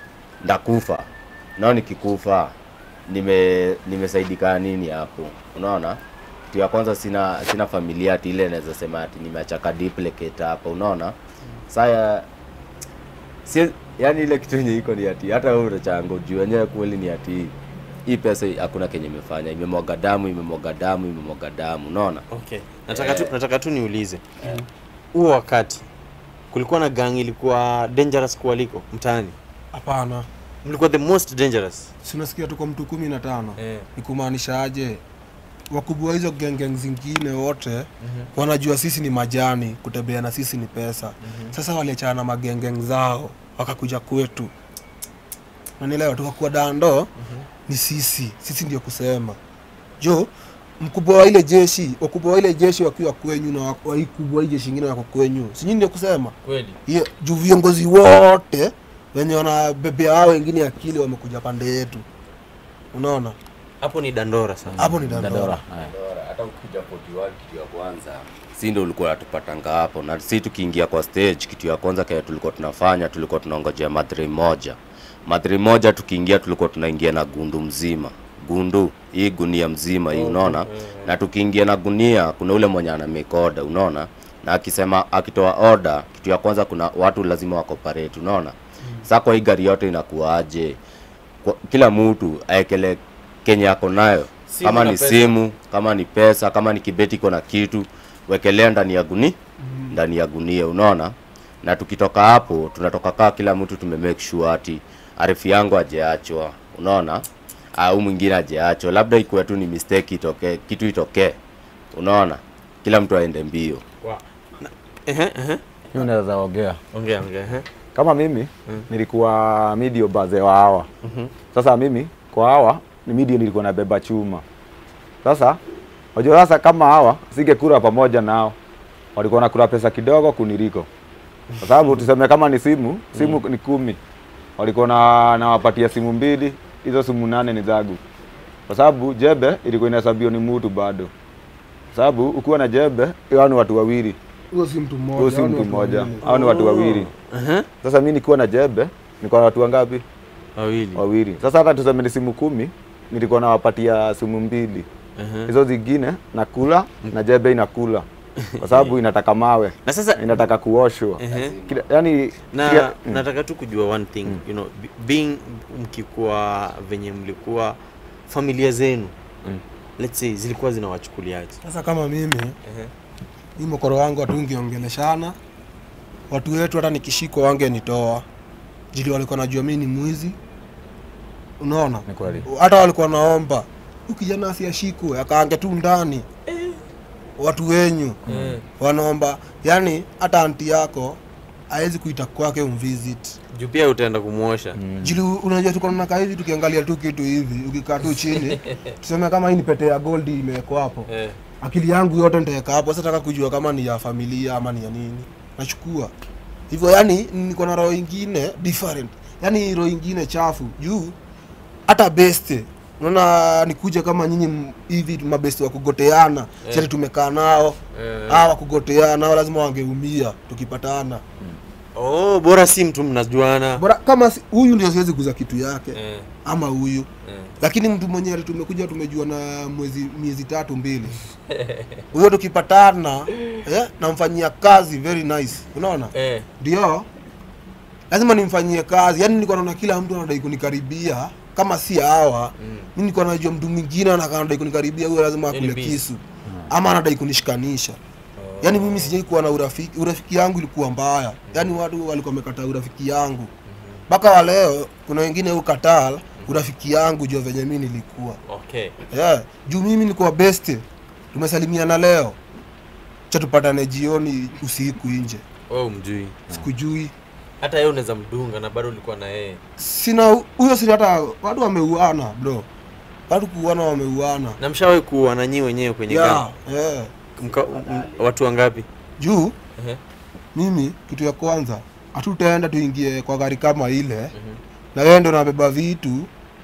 [SPEAKER 2] ndakufa nao nikikufa nime nimesaidika nini hapo unaona kitu ya kwanza sina sina familia ati ile naweza sema ati nimeachaka duplicate hapa unaona saya si yani ile kitu yenye iko ni ati hata wewe utachango juu wenyewe kweli ni ati hii pesa hakuna kenye imefanya imemwaga damu imemwaga damu imemwaga damu unaona
[SPEAKER 3] okay nataka tu, nataka tu niulize huo wakati kulikuwa na gang ilikuwa dangerous kuwaliko mtaani
[SPEAKER 1] hapana
[SPEAKER 3] mlikuwa the most dangerous
[SPEAKER 1] sinasikia tuko mtu kumi na tano
[SPEAKER 3] Eh.
[SPEAKER 1] ni kumaanisha aje wakubwa hizo gengeng zingine wote wanajua sisi ni majani kutembea na sisi ni pesa sasa waliachana na magengeng zao wakakuja kwetu nanielewa tukakuwa dando ni sisi sisi ndio kusema jo mkubwa wa ile jeshi wakubwa wa ile jeshi wakiwa kwenyu na wa- wa hii kubwa hii jeshi ingine wako kwenyu sinyi ndio kusema
[SPEAKER 3] kweli
[SPEAKER 1] hiyo juu viongozi wote wenye wanabebea hao wengine akili wamekuja pande yetu unaona
[SPEAKER 3] hapo ni dandora sana
[SPEAKER 1] hapo ni
[SPEAKER 4] Dandora.
[SPEAKER 1] dandora
[SPEAKER 4] Eh.
[SPEAKER 2] Bora, hata ukija 41 kitu ya kwanza si ndo ulikuwa natupatanga hapo na si tukiingia kwa stage kitu ya kwanza kile tulikuwa tunafanya tulikuwa tunaongojea madhri moja madhri moja tukiingia tulikuwa tunaingia na gundu mzima gundu hii gunia mzima hii unaona na tukiingia na gunia kuna ule mwenye ana make order unaona na akisema akitoa order kitu ya kwanza kuna watu lazima wakoparate unaona sasa kwa hii gari yote inakuwaje kwa, kila mtu aekele kenye ako nayo
[SPEAKER 3] Simu
[SPEAKER 2] kama
[SPEAKER 3] na
[SPEAKER 2] ni
[SPEAKER 3] pesa.
[SPEAKER 2] simu kama ni pesa kama ni kibeti iko na kitu wekelea ndani ya guni ndani ya gunia unaona na tukitoka hapo tunatoka kaa kila mtu tume make sure ati arifu yangu ajeachwa unaona au mwingine ajeachwa labda ikuwe tu ni mistake itokee kitu itokee unaona kila mtu aende mbio
[SPEAKER 3] wow. Na- ehe, ehe.
[SPEAKER 4] Hiyo naweza ongea.
[SPEAKER 3] ongea ongea ehe.
[SPEAKER 4] Kama mimi nilikuwa medio baze wa hawa. Sasa mimi kwa hawa ni medio nilikuwa nabeba chuma. Sasa unajua sasa kama hawa singekula pamoja nao. Walikuwa nakula pesa kidogo kuniliko. Kwa sababu tuseme kama ni simu, simu ni kumi. Walikuwa na nawapatia simu mbili, hizo simu nane ni zangu. Kwa sababu jebe ilikuwa inahesabiwa ni mtu bado. Kwa sababu ukiwa na jebe, hao ni watu wawili.
[SPEAKER 1] huyo si mtu mmoja
[SPEAKER 4] Huyo si
[SPEAKER 1] hao ni
[SPEAKER 4] mtu
[SPEAKER 1] watu
[SPEAKER 4] mmoja,
[SPEAKER 1] wawili.
[SPEAKER 4] hao ni watu wawili.
[SPEAKER 3] Ehe.
[SPEAKER 4] Sasa mimi nikiwa na jebe, nilikuwa na watu wangapi?
[SPEAKER 3] wawili
[SPEAKER 4] Wawili. Sasa hata tuseme ni simu kumi, nilikuwa nawapatia simu mbili.
[SPEAKER 3] Ehe.
[SPEAKER 4] Hizo zingine nakula na jebe inakula. Kwa sababu inataka mawe,
[SPEAKER 3] na sasa
[SPEAKER 4] inataka kuoshwa.
[SPEAKER 3] ehe.
[SPEAKER 4] Kila, yani
[SPEAKER 3] na
[SPEAKER 4] kila-
[SPEAKER 3] nataka tu kujua one thing you know b- being mkikuwa venye mlikuwa familia zenu
[SPEAKER 4] Mm.
[SPEAKER 3] let's say zilikuwa zinawachukuliaje
[SPEAKER 1] sasa kama mimi hii mokoro wangu hatungeongeleshana watu wetu hata nikishikwa wangenitoa jili walikuwa najua mi ni mwizi unaona
[SPEAKER 4] Ni kweli.
[SPEAKER 1] hata walikuwa naomba huyu kijana asiashikwe akaange tu ndani watu wenyu wanaomba yani hata anti yako hawezi kuita kwake umvisit
[SPEAKER 3] juu pia utaenda kumwosha
[SPEAKER 1] jili unajua tuko nakaa hivi tukiangalia tu kitu hivi ukikaa tu chini tuseme kama hii ni pete ya gold imewekwa hapo
[SPEAKER 3] eh.
[SPEAKER 1] akili yangu yote nitaweka hapo sasa nataka kujua kama ni ya familia ama ni ya nini nachukua hivyo yani niko na roho ingine different yani roho ingine chafu juu hata beste unaona nikuja kama nyinyi m- hivi mabeste wa kugoteana
[SPEAKER 3] Eh.
[SPEAKER 1] yeah. tumekaa nao
[SPEAKER 3] Eh.
[SPEAKER 1] hawa wa kugoteana hao lazima wangeumia tukipatana
[SPEAKER 3] oh bora si mtu mnajuana
[SPEAKER 1] bora kama si- huyu ndio siwezi kuza kitu yake
[SPEAKER 3] eh.
[SPEAKER 1] ama huyu
[SPEAKER 3] eh.
[SPEAKER 1] lakini mtu mwenyewe tumekuja tumejua na mwezi miezi tatu mbili huyo tukipatana eh, namfanyia kazi very nice unaona
[SPEAKER 3] eh.
[SPEAKER 1] ndio lazima nimfanyie kazi yaani nilikuwa naona kila mtu anadai kunikaribia kama si hawa
[SPEAKER 3] Mm.
[SPEAKER 1] mi nilikuwa najua mtu mwingine anakaa anadai kunikaribia huyo lazima
[SPEAKER 3] Yaani
[SPEAKER 1] akule
[SPEAKER 3] busy.
[SPEAKER 1] kisu ama anadai kunishikanisha yaani mimi sijai kuwa na urafiki urafiki yangu ilikuwa mbaya yaani watu walikuwa wamekataa urafiki yangu mpaka wa leo kuna wengine ukataa urafiki yangu jua venye mi nilikuwa
[SPEAKER 3] okay
[SPEAKER 1] yeah. juu mimi nilikuwa best tumesalimiana leo cha tupatane jioni usiku nje
[SPEAKER 3] oh mjui
[SPEAKER 1] sikujui
[SPEAKER 3] hata yeye unaweza mdunga na bado ulikuwa na yeye
[SPEAKER 1] sina huyo sina hata watu wameuana bro watu kuuana wameuana
[SPEAKER 3] na mshawahi kuwa na nyii wenyewe kwenye
[SPEAKER 1] yeah,
[SPEAKER 3] gang
[SPEAKER 1] yeah.
[SPEAKER 3] Mka, m, watu wangapi
[SPEAKER 1] juu
[SPEAKER 3] Ehe.
[SPEAKER 1] mimi kitu ya kwanza hatutaenda tuingie kwa gari kama ile na wewe ndo nabeba vitu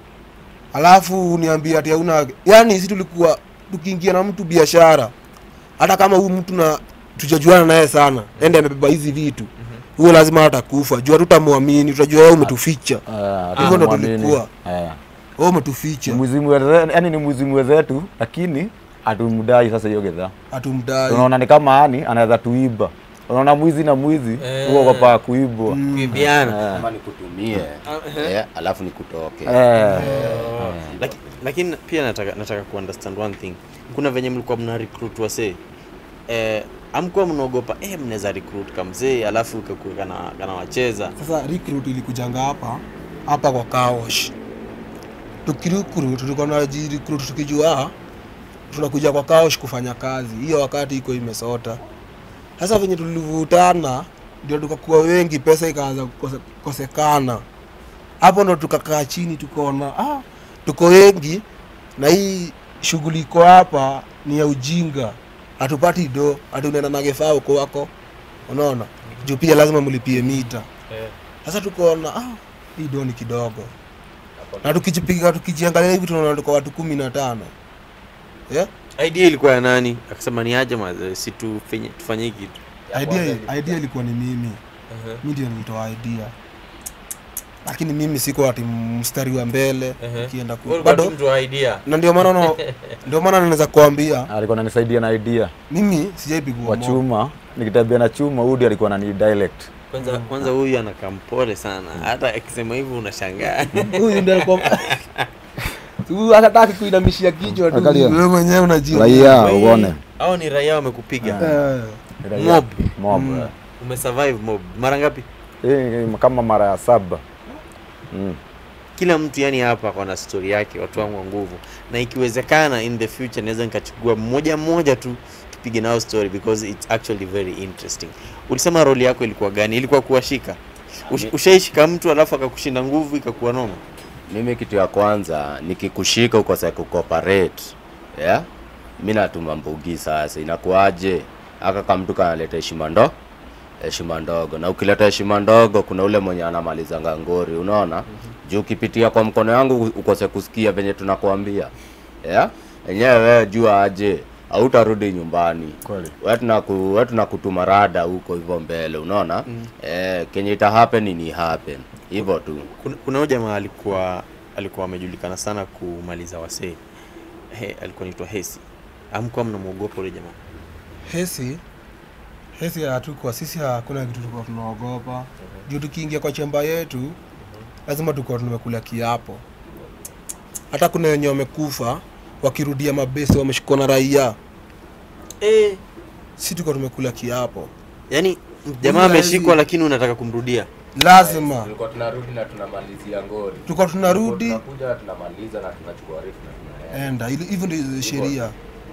[SPEAKER 1] alafu uniambie ati hauna yani si tulikuwa tukiingia na mtu biashara hata kama huyu mtu na tujajuana naye sana ende amebeba hizi vitu huyo lazima atakufa juu hatutamwamini tutajua wewe umetuficha
[SPEAKER 4] Ah,
[SPEAKER 1] Hivyo ndo
[SPEAKER 4] tunamwamini.
[SPEAKER 1] tulikuwa.
[SPEAKER 4] Eh.
[SPEAKER 1] wewe umetuficha
[SPEAKER 4] Ni mwizimu weze- yaani ni mwizimu wenzetu lakini hatumdai sasa hiyo gedhaa
[SPEAKER 1] hatumdai
[SPEAKER 4] tunaona ni kama yani anaweza tuiba unaona mwizi na mwizi
[SPEAKER 3] Eh.
[SPEAKER 4] huo kopa kuibwa
[SPEAKER 3] kuibiana
[SPEAKER 2] kama nikutumie eh, alafu nikutoke
[SPEAKER 4] Eh.
[SPEAKER 3] Laki- lakini pia nataka nataka kuunderstand one thing kuna venye mlikuwa mna recruit wasee eh, amkuwa mnaogopa eh, mnaweza recruit kamzee alafu kakuwa kana, kana wacheza
[SPEAKER 1] sasa recruit ilikujanga hapa hapa kwa kawash tukirecruit tulikuwa tunajirecruit tukijua ah, tunakuja kwa kawash kufanya kazi hiyo wakati iko imesota sasa venye tulivutana ndio tukakuwa wengi pesa ikaanza kukose- kukosekana hapo ndo tukakaa chini tukaona ah, tuko wengi na hii shughuli iko hapa ni ya ujinga hatupati do hati unaenda na gefaa uko wako unaona juu pia lazima mlipie mita sasa tukaona ah, hii do ni kidogo na tukijipiga tukijiangalia hivi tunaona tuko watu kumi na tano yeah?
[SPEAKER 3] idea ilikuwa ya nani akasema ni aje mazee si tufanye tufanye hii kitu
[SPEAKER 1] idea, idea ilikuwa ni mimi mi ndio nilitoa idea lakini mimi siko ati mstari wa mbele ukienda ku... bado
[SPEAKER 3] mtu wa idea
[SPEAKER 1] na ndio maana no, ndio maana naweza kuambia
[SPEAKER 4] alikuwa ananisaidia na idea
[SPEAKER 1] mimi sijaipigwa
[SPEAKER 4] kwa
[SPEAKER 1] moyo.
[SPEAKER 4] chuma nikitembea na chuma udi alikuwa anani dialect
[SPEAKER 3] kwanza kwanza huyu anakaa mpole sana hata akisema hivyo unashangaa
[SPEAKER 1] huyu ndio alikuwa huyu hataki kuinamishia kichwa tu
[SPEAKER 4] Angalia.
[SPEAKER 1] wewe mwenyewe unajua
[SPEAKER 4] raia
[SPEAKER 3] Wei,
[SPEAKER 4] uone
[SPEAKER 3] hao ni raia wamekupiga
[SPEAKER 1] Eh,
[SPEAKER 4] Raia.
[SPEAKER 3] Mob.
[SPEAKER 4] mob
[SPEAKER 1] Mm.
[SPEAKER 4] eh.
[SPEAKER 3] umesurvive mob mara ngapi
[SPEAKER 4] Hii ni kama mara ya saba mm.
[SPEAKER 3] kila mtu yani hapa ako na story yake watu wangu wa nguvu na ikiwezekana in the future naweza nikachukua mmoja mmoja tu tupige nao story because it's actually very interesting ulisema roli yako ilikuwa gani ilikuwa kuwashika Ush, ushaishika mtu alafu akakushinda nguvu ikakuwa noma
[SPEAKER 2] mimi kitu ya kwanza nikikushika ukose kucooperate yeah? mi natuma mbugi sasa inakuaje aka kamtu kanaleta heshima ndo heshima ndogo na ukileta heshima ndogo kuna ule mwenye anamalizanga ngori unaona juu ukipitia kwa mkono yangu ukose kusikia venye tunakuambia yeah? enyewe wewe jua aje hautarudi nyumbani
[SPEAKER 4] Kweli.
[SPEAKER 2] we tunaku- we tunakutuma rada huko hivyo mbele unaona mm. eh, kenye ita happen ni happen hivyo tu
[SPEAKER 3] kuna, kuna huyo jamaa alikuwa alikuwa amejulikana sana kumaliza wasee He, alikuwa naitwa hesi amkuwa mnamwogopa ule jamaa
[SPEAKER 1] hesi hesi hatukuwa sisi hakuna kitu tulikuwa tunaogopa juu tukiingia kwa chemba yetu lazima tulikuwa tumekula kiapo hata kuna wenye wamekufa wakirudia mabesi wameshikwa na raia
[SPEAKER 3] eh,
[SPEAKER 1] si tuko tumekula kiapo
[SPEAKER 3] yani jamaa
[SPEAKER 1] Huyu
[SPEAKER 3] ameshikwa
[SPEAKER 1] hizi-
[SPEAKER 3] lakini unataka kumrudia
[SPEAKER 1] lazima
[SPEAKER 2] tulikuwa tunarudi na tunamalizia ngori
[SPEAKER 1] tulikuwa tunarudi
[SPEAKER 2] tunakuja tunamaliza na tunachukua rifu na tunaenda
[SPEAKER 1] enda ili- hivyo ndio sheria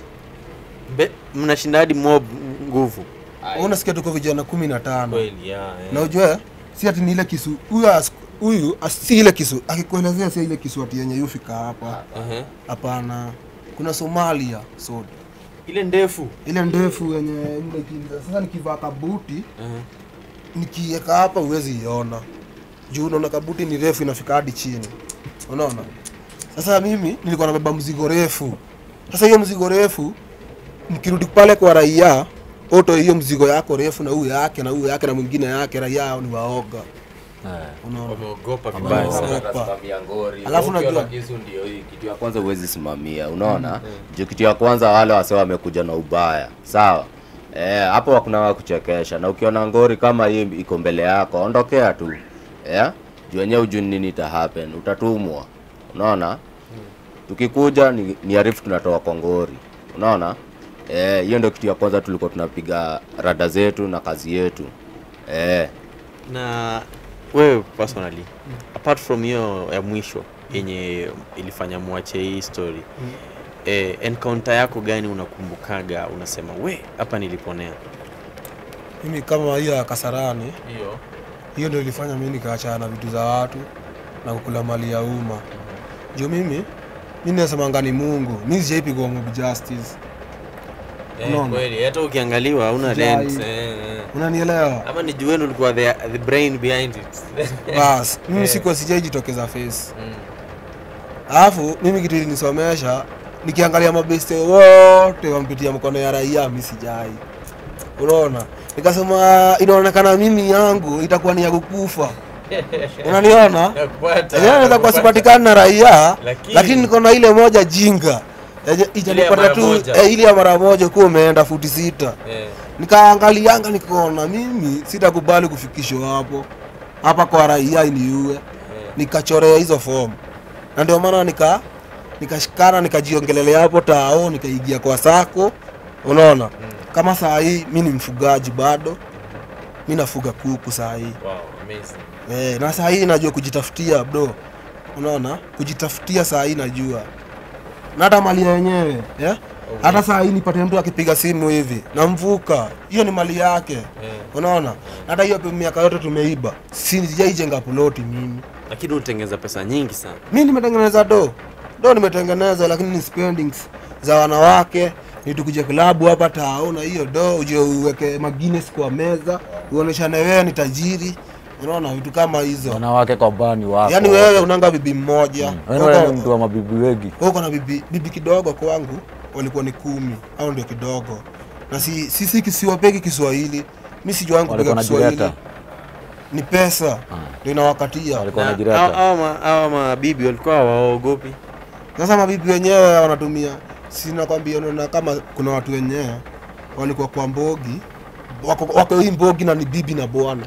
[SPEAKER 3] Mbe- mnashinda hadi mob nguvu
[SPEAKER 2] Ai,
[SPEAKER 1] unasikia tuko vijana kumi na tano
[SPEAKER 3] kweli ya, eh.
[SPEAKER 1] na ujue si ati ni ile kisu huyu as- huyu as- si ile kisu akikuelezea si ile kisu ati yenye yufika hapa
[SPEAKER 3] Ehe.
[SPEAKER 1] hapana kuna somalia so
[SPEAKER 3] ile ndefu
[SPEAKER 1] ile ndefu yenye ile ki- sasa nikivaa kabuti
[SPEAKER 3] Ehe.
[SPEAKER 1] nikiweka hapa huwezi iona juu unaona kabuti ni refu inafika hadi chini unaona sasa mimi nilikuwa nabeba mzigo refu sasa hiyo mzigo refu mkirudi pale kwa raia oto hiyo mzigo yako refu na huyu yake na huyu yake na mwingine yake raia ni waoga unaona
[SPEAKER 3] wameogopa
[SPEAKER 1] Vibaya
[SPEAKER 3] vibaya
[SPEAKER 1] sana.
[SPEAKER 3] sana
[SPEAKER 2] Atasimamia ngori
[SPEAKER 1] Alafu
[SPEAKER 2] Ukiona
[SPEAKER 1] unajua-
[SPEAKER 2] kisu ndio hii kitu ya kwanza huwezi simamia unaona juu kitu ya kwanza wale wase wamekuja na ubaya sawa Eh, hapo hakuna wa kuchekesha na ukiona ngori kama hii iko mbele yako ondokea tu eh? juu wenyewe ujui nini ita happen utatumwa unaona tukikuja ni, ni arifu tunatoa kwa ngori unaona Eh, hiyo ndio kitu ya kwanza tulikuwa tunapiga rada zetu na kazi yetu eh,
[SPEAKER 3] na wewe personally apart from hiyo ya mwisho yenye ilifanya mwache hii story eh, encounter yako gani unakumbukaga unasema we hapa niliponea
[SPEAKER 1] mimi kama hiyo ya kasarani
[SPEAKER 3] hiyo
[SPEAKER 1] hiyo ndio ilifanya mimi nikaachana na vitu za watu na kukula mali ya umma juu mimi mi nasemanga ni mungu mi sijaipigwa mob justice Unaona?
[SPEAKER 3] kweli hata ukiangaliwa hauna
[SPEAKER 1] Sijai.
[SPEAKER 3] lens eh, eh.
[SPEAKER 1] unanielewa
[SPEAKER 3] ama ni juenu ulikuwa the, the brain behind it
[SPEAKER 1] bas mimi
[SPEAKER 3] Eh.
[SPEAKER 1] sikuwa sijaijitokeza face
[SPEAKER 3] Mm.
[SPEAKER 1] alafu mimi kitu ilinisomesha nikiangalia mabeste wote wampitia mkono ya raia mi sijai unaona nikasema inaonekana mimi yangu itakuwa ni ya kukufa unaniona
[SPEAKER 3] Nakupata,
[SPEAKER 1] Yenyewe naweza kuwa
[SPEAKER 3] nakupata.
[SPEAKER 1] sipatikani na raia
[SPEAKER 3] Lakini-
[SPEAKER 1] lakini niko na ile moja jinga Yenye itanipata
[SPEAKER 3] mara
[SPEAKER 1] tu
[SPEAKER 3] moja.
[SPEAKER 1] eh, ile ya mara moja kuwa umeenda futi sita
[SPEAKER 3] Eh,
[SPEAKER 1] nikaangalianga nikaona mimi sitakubali kufikishwa hapo hapa kwa raia iniue nikachorea hizo fomu na ndio maana nika nikashikana nikajiongelelea hapo tao nikaigia kwa sako unaona kama saa hii mi ni mfugaji bado mi nafuga kuku saa hii
[SPEAKER 3] wow, amazing.
[SPEAKER 1] Eh, na saa hii najua kujitafutia bro, unaona, kujitafutia saa hii najua, na hata mali ya yenyewe yeah? Hata saa hii nipate mtu akipiga simu hivi namvuka, hiyo ni mali yake
[SPEAKER 3] Eh,
[SPEAKER 1] unaona. Na hata hiyo miaka yote tumeiba, si sijaijenga ploti mimi.
[SPEAKER 3] lakini ulitengeza pesa nyingi sana
[SPEAKER 1] Mi nimetengeneza do do, nimetengeneza lakini ni spendings za wanawake nitukuje klabu hapa tao na hiyo do uje uweke magines kwa meza uoneshane wewe ni tajiri, unaona vitu kama hizo.
[SPEAKER 4] wanawake kwa bani wako
[SPEAKER 1] Yaani wewe unanga bibi mmoja
[SPEAKER 4] Wewe
[SPEAKER 1] Uko-
[SPEAKER 4] wewe ni mtu wa mabibi wengi
[SPEAKER 1] wewe uko na bibi, bibi kidogo kwangu walikuwa ni kumi au ndio kidogo, na si sisi kisiwapeki Kiswahili, mi sijuangu kupiga
[SPEAKER 4] walikuwa
[SPEAKER 1] Kiswahili,
[SPEAKER 4] najireta
[SPEAKER 1] ni pesa ndio inawakatia.
[SPEAKER 4] walikuwa
[SPEAKER 3] Na
[SPEAKER 4] najireta
[SPEAKER 3] hao- hao ma- hao mabibi walikuwa hawaogopi
[SPEAKER 1] Sasa mabibi wenyewe wanatumia, sina kwambia, unaona kama kuna watu wenyewe walikuwa kwa mbogi wako, wako hii mbogi na ni bibi na bwana,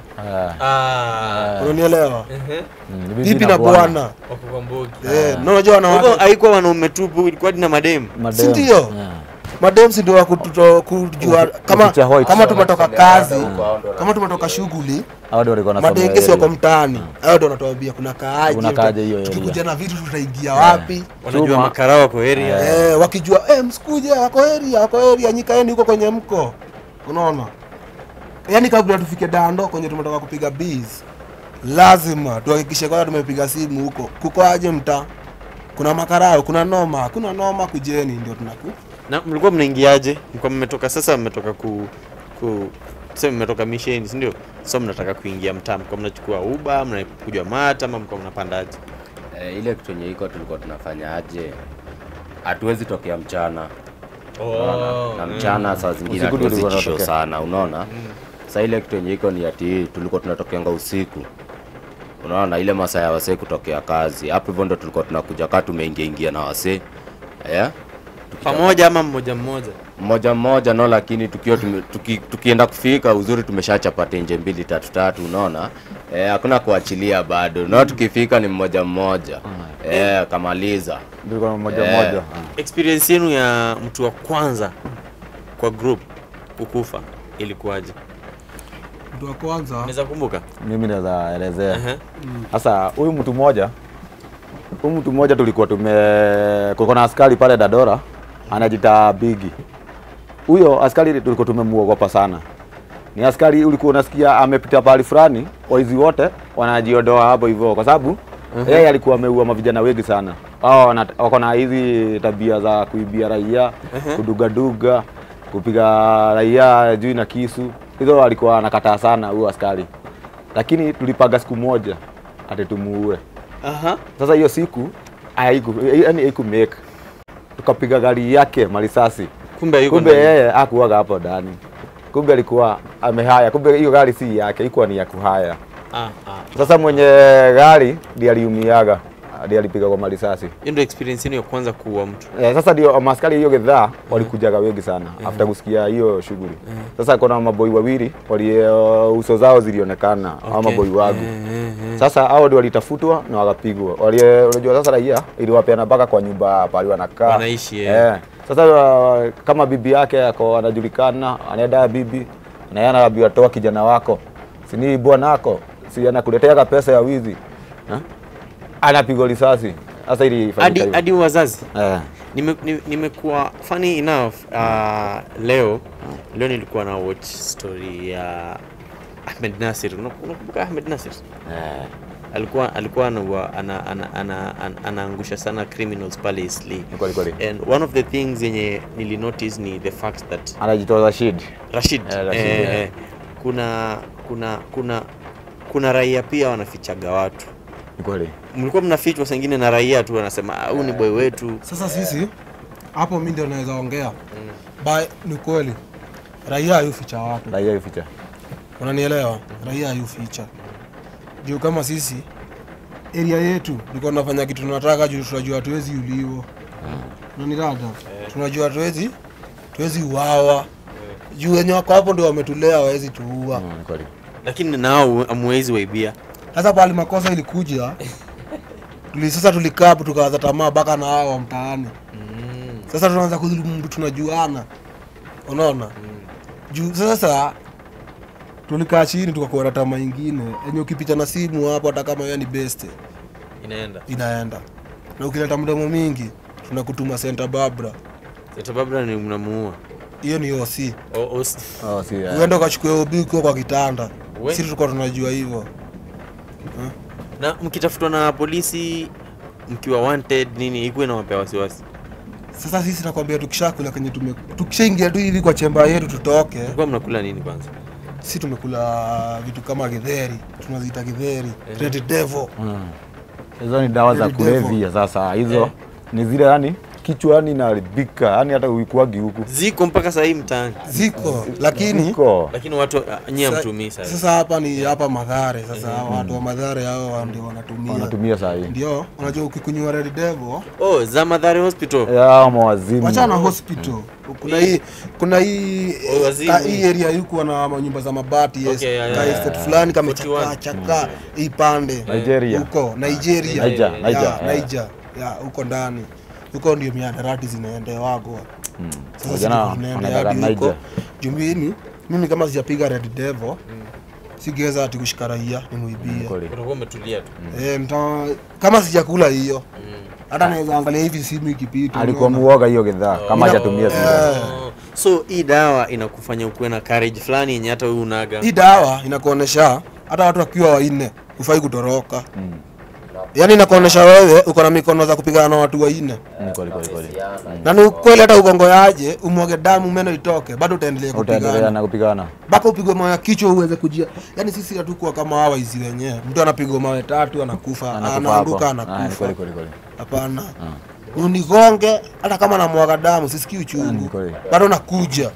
[SPEAKER 4] Ah,
[SPEAKER 1] unanielewa?
[SPEAKER 4] mm, ni
[SPEAKER 1] Bibi na bwana
[SPEAKER 3] wako kwa mbogi
[SPEAKER 1] eh, na unajua
[SPEAKER 3] Kwa hivyo
[SPEAKER 1] wanawake
[SPEAKER 3] haikuwa wanaume tupu ilikuwa na mademu
[SPEAKER 4] madem.
[SPEAKER 1] Si ndio?
[SPEAKER 4] Yeah.
[SPEAKER 1] madem si ndio wa kututo- kujua kama
[SPEAKER 4] Kuficha white.
[SPEAKER 1] kama tumetoka kazi
[SPEAKER 2] Huko hao ndio
[SPEAKER 1] kama tumetoka shughuli
[SPEAKER 4] Hao ndio walikuwa wanasomea
[SPEAKER 1] madengesi wako
[SPEAKER 4] area.
[SPEAKER 1] mtaani hao ndio wanatuambia kuna kaaje
[SPEAKER 4] Kuna kaaje hiyo area.
[SPEAKER 1] tukikuja na vitu tutaingia wapi
[SPEAKER 3] wanajua
[SPEAKER 4] Chuma.
[SPEAKER 3] makara wako area
[SPEAKER 1] eh, wakijua eh, msikuje wako area wako area nyikaeni huko kwenye mko unaona yaani kabla tufike dando kwenye tumetoka kupiga bees lazima tuhakikishe kwamba tumepiga simu huko kuko aje mtaa kuna makarao kuna noma kuna noma kujeni ndio tunaku
[SPEAKER 3] na mlikuwa mnaingiaje mlikuwa mmetoka sasa mmetoka ku, ku tuseme mmetoka misheni si ndio so mnataka kuingia mtaa mlikuwa mnachukua uba mnakuja mata ama mlikuwa mnapandaje
[SPEAKER 2] Eh, ile kitu yenye iko tulikuwa tunafanya aje hatuwezi tokea mchana unaona? na mchana saa zingine
[SPEAKER 4] Usiku ndio
[SPEAKER 2] hatuwezi
[SPEAKER 4] tulikuwa
[SPEAKER 2] jisho
[SPEAKER 4] tunatokea.
[SPEAKER 2] sana unaona sa ile kitu yenye iko ni ati tulikuwa tunatokeanga usiku unaona ile masaa ya wasee kutokea kazi hapo hivyo ndo tulikuwa tunakuja kaa tumeingia ingia na wasee yeah?
[SPEAKER 3] pamoja ama mmoja mmoja
[SPEAKER 2] mmoja mmoja no, lakini tukiwa tume, tuki, tukienda kufika uzuri tumeshachapa tenje mbili tatu tatu, unaona eh, hakuna kuachilia bado no, tukifika ni mmoja mmoja eh, kamaliza
[SPEAKER 4] Tulikuwa mmoja
[SPEAKER 2] Eh.
[SPEAKER 4] mmoja. Ah.
[SPEAKER 3] experience yenu ya mtu wa kwanza kwa group kukufa ilikuwaje
[SPEAKER 1] mtu wa kwanza
[SPEAKER 3] unaweza kumbuka
[SPEAKER 4] Mimi naweza elezea.
[SPEAKER 3] Aha.
[SPEAKER 4] Sasa huyu mtu mmoja huyu mtu mmoja tulikuwa tume kulikuwa na askari pale Dadora anajita Bigi. Huyo askari tulikuwa tumemuogopa sana. Ni askari ulikuwa unasikia amepita pahali fulani, waizi wote wanajiondoa hapo hivyo kwa sababu yeye alikuwa ameua mavijana wengi sana. Hao wana- wako na hizi tabia za kuibia raia, kudugaduga, kupiga raia juu na kisu. Hizo alikuwa anakataa sana huyo askari. Lakini tulipaga siku moja ati tumuue.
[SPEAKER 3] Aha.
[SPEAKER 4] Sasa hiyo siku haiku yani haiku make. Tukapiga gari yake marisasi.
[SPEAKER 3] kumbe yuko
[SPEAKER 4] Kumbe
[SPEAKER 3] ndani.
[SPEAKER 4] yeye hakuwaga hapo ndani. Kumbe alikuwa amehaya. Kumbe hiyo gari si yake, ilikuwa ni ya kuhaya.
[SPEAKER 3] Ah, ah.
[SPEAKER 4] Sasa mwenye gari ndiye aliumiaga, ndiye alipiga kwa marisasi.
[SPEAKER 3] hiyo ndio experience yenu ya kwanza kuua mtu
[SPEAKER 4] Eh, sasa ndio maskari hiyo gedhaa walikujaga wengi sana after kusikia hiyo shughuli. Sasa kuna maboi wawili wali uh, uso zao zilionekana okay. au maboi wangu. Sasa hao ndio walitafutwa na wakapigwa. Wali unajua sasa raia iliwapeana mpaka kwa nyumba pale wanakaa.
[SPEAKER 3] Wanaishi, eh.
[SPEAKER 4] Eh. Sasa uh, kama bibi yake ako anajulikana, anaenda bibi na yeye anaambiwa toa kijana wako. Si ni bwanako, si anakuletea pesa ya wizi. Ha? Anapigwa risasi. Sasa ili ifanyike
[SPEAKER 3] hadi
[SPEAKER 4] hivyo.
[SPEAKER 3] hadi wazazi
[SPEAKER 4] Eh.
[SPEAKER 3] Nime- ni- nimekuwa funny enough uh, leo leo nilikuwa na watch story ya Ahmed Nasir Una- unakumbuka Ahmed Nasir
[SPEAKER 4] Eh.
[SPEAKER 3] alikuwa alikuwa anaua- ana, ana, ana, ana, anaangusha sana criminals pale Eastleigh
[SPEAKER 4] Ni kweli kweli.
[SPEAKER 3] and one of the things yenye nilinotice ni the fact that
[SPEAKER 4] Anajitoza shid.
[SPEAKER 3] Rashid,
[SPEAKER 4] Eh, Rashid,
[SPEAKER 3] eh,
[SPEAKER 4] eh.
[SPEAKER 3] eh, kuna kuna kuna kuna raia pia wanafichaga watu
[SPEAKER 4] Ni kweli.
[SPEAKER 3] mlikuwa mnafichwa sengine na raia tu wanasema "Ah, huyu ni boy wetu
[SPEAKER 1] sasa sisi hapo mi ndio naweza ongea ba ni kweli raia hayuficha watu
[SPEAKER 4] Raia ificha.
[SPEAKER 1] unanielewa raia hayuficha juu kama sisi area yetu tulikuwa tunafanya kitu tunataka juu tunajua hatuwezi uliwa unanirada tunajua hatuwezi tuwezi uawa juu wenye wako hapo ndio wametulea wawezi tuua
[SPEAKER 4] Mm, Ni kweli.
[SPEAKER 3] lakini nao amwezi waibia
[SPEAKER 1] sasa pale makosa ilikuja tuli, sasa tulikaa hapo tukawaza tamaa baka na hao wa mtaani sasa tunaanza kudhulumu mtu tunajuana unaona juu sasa tulikaa chini tukakuwa na tamaa ingine yenye ukipita na simu hapo hata kama wewe ni best
[SPEAKER 3] inaenda
[SPEAKER 1] inaenda na ukileta mdomo mingi tunakutuma Santa Barbara
[SPEAKER 3] Sasa Barbara ni mnamuua
[SPEAKER 1] hiyo ni OC
[SPEAKER 3] O- o- s-
[SPEAKER 4] Oh, si. eh.
[SPEAKER 1] uende ukachukua OB ukiwa kwa kitanda
[SPEAKER 3] We-
[SPEAKER 1] sisi tulikuwa tunajua hivyo
[SPEAKER 3] na mkitafutwa na polisi mkiwa wanted nini ikuwe na wapea wasiwasi
[SPEAKER 1] sasa sisi nakwambia tukishakula kenye tume tukishaingia tu hivi kwa chemba yetu tutoke
[SPEAKER 3] mlikuwa mnakula nini kwanza
[SPEAKER 1] si tumekula vitu kama githeri tunaziita githeri red devil
[SPEAKER 4] Mm. Hizo ni dawa za
[SPEAKER 1] Very devil.
[SPEAKER 4] kulevya sasa. Hizo
[SPEAKER 3] Eh.
[SPEAKER 4] ni zile yani kichwa yani inaharibika. Yani hata uikuagi huku.
[SPEAKER 3] ziko mpaka sahii mtaani
[SPEAKER 1] ziko lakini
[SPEAKER 4] Iko.
[SPEAKER 3] lakini watu uh, nyie
[SPEAKER 1] sa-
[SPEAKER 3] hamtumii sasa
[SPEAKER 1] sasa hapa ni hapa madhare sasa hawa watu wa madhare hao ndio wanatumia
[SPEAKER 4] Wanatumia saa hii.
[SPEAKER 1] ndio unajua ukikunywa red devil
[SPEAKER 3] oh za madhari hospital
[SPEAKER 4] Ya mawazimu.
[SPEAKER 1] wachana hospital kuna hii kuna hii
[SPEAKER 3] Oh, wazimu.
[SPEAKER 1] ka- hii area yuko na manyumba za mabati yes.
[SPEAKER 3] Okay, yeah, yeah,
[SPEAKER 1] ka
[SPEAKER 3] yeah,
[SPEAKER 1] estate
[SPEAKER 3] yeah.
[SPEAKER 1] fulani
[SPEAKER 3] 41.
[SPEAKER 1] kamechakaa chakaa hii pande
[SPEAKER 4] Nigeria.
[SPEAKER 1] huko Nigeria
[SPEAKER 4] Niger,
[SPEAKER 1] Ya,
[SPEAKER 4] Niger, yeah.
[SPEAKER 1] Niger ya huko ndani huko ndio miadarati zinaendewagwa sasa sisi
[SPEAKER 4] Vijana
[SPEAKER 1] ndio tunaenda
[SPEAKER 4] wanataka
[SPEAKER 1] hadi huko
[SPEAKER 4] Niger.
[SPEAKER 1] jumbini mimi kama sijapiga red devil sigeweza ati kushika raia nimwibie
[SPEAKER 4] Kweli.
[SPEAKER 3] utakuwa umetulia tu
[SPEAKER 1] Eh, mta kama sijakula hiyo hata naweza angalia hivi simu ikipita
[SPEAKER 4] Alikuwa
[SPEAKER 1] unaona?
[SPEAKER 4] muoga hiyo gedhaa kama hajatumia zile.
[SPEAKER 3] Oh. so hii dawa inakufanya ukuwe na courage fulani yenye hata wewe unaga
[SPEAKER 1] hii dawa inakuonesha hata watu wakiwa wanne hufai kutoroka yaani inakuonesha wewe uko na mikono za kupigana na watu wanne
[SPEAKER 4] Mm, Kweli kweli kweli.
[SPEAKER 1] na ni ukweli hata ugongo yaje umwage damu meno itoke bado utaendelea
[SPEAKER 4] Utaendelea
[SPEAKER 1] kupigana
[SPEAKER 4] na kupigana.
[SPEAKER 1] mpaka upigwe mawe ya kichwa uweze kujia yaani sisi hatukuwa kama hawa hizi wenyewe mtu anapigwa mawe tatu anakufa
[SPEAKER 4] Anakufa
[SPEAKER 1] anaanguka
[SPEAKER 4] hapo. Ah, ni
[SPEAKER 1] anakufa
[SPEAKER 4] kweli kweli kweli.
[SPEAKER 1] hapana unigonge hata kama namwaga damu sisikii
[SPEAKER 4] Ah, ni
[SPEAKER 1] uchungu
[SPEAKER 4] kweli.
[SPEAKER 1] bado nakuja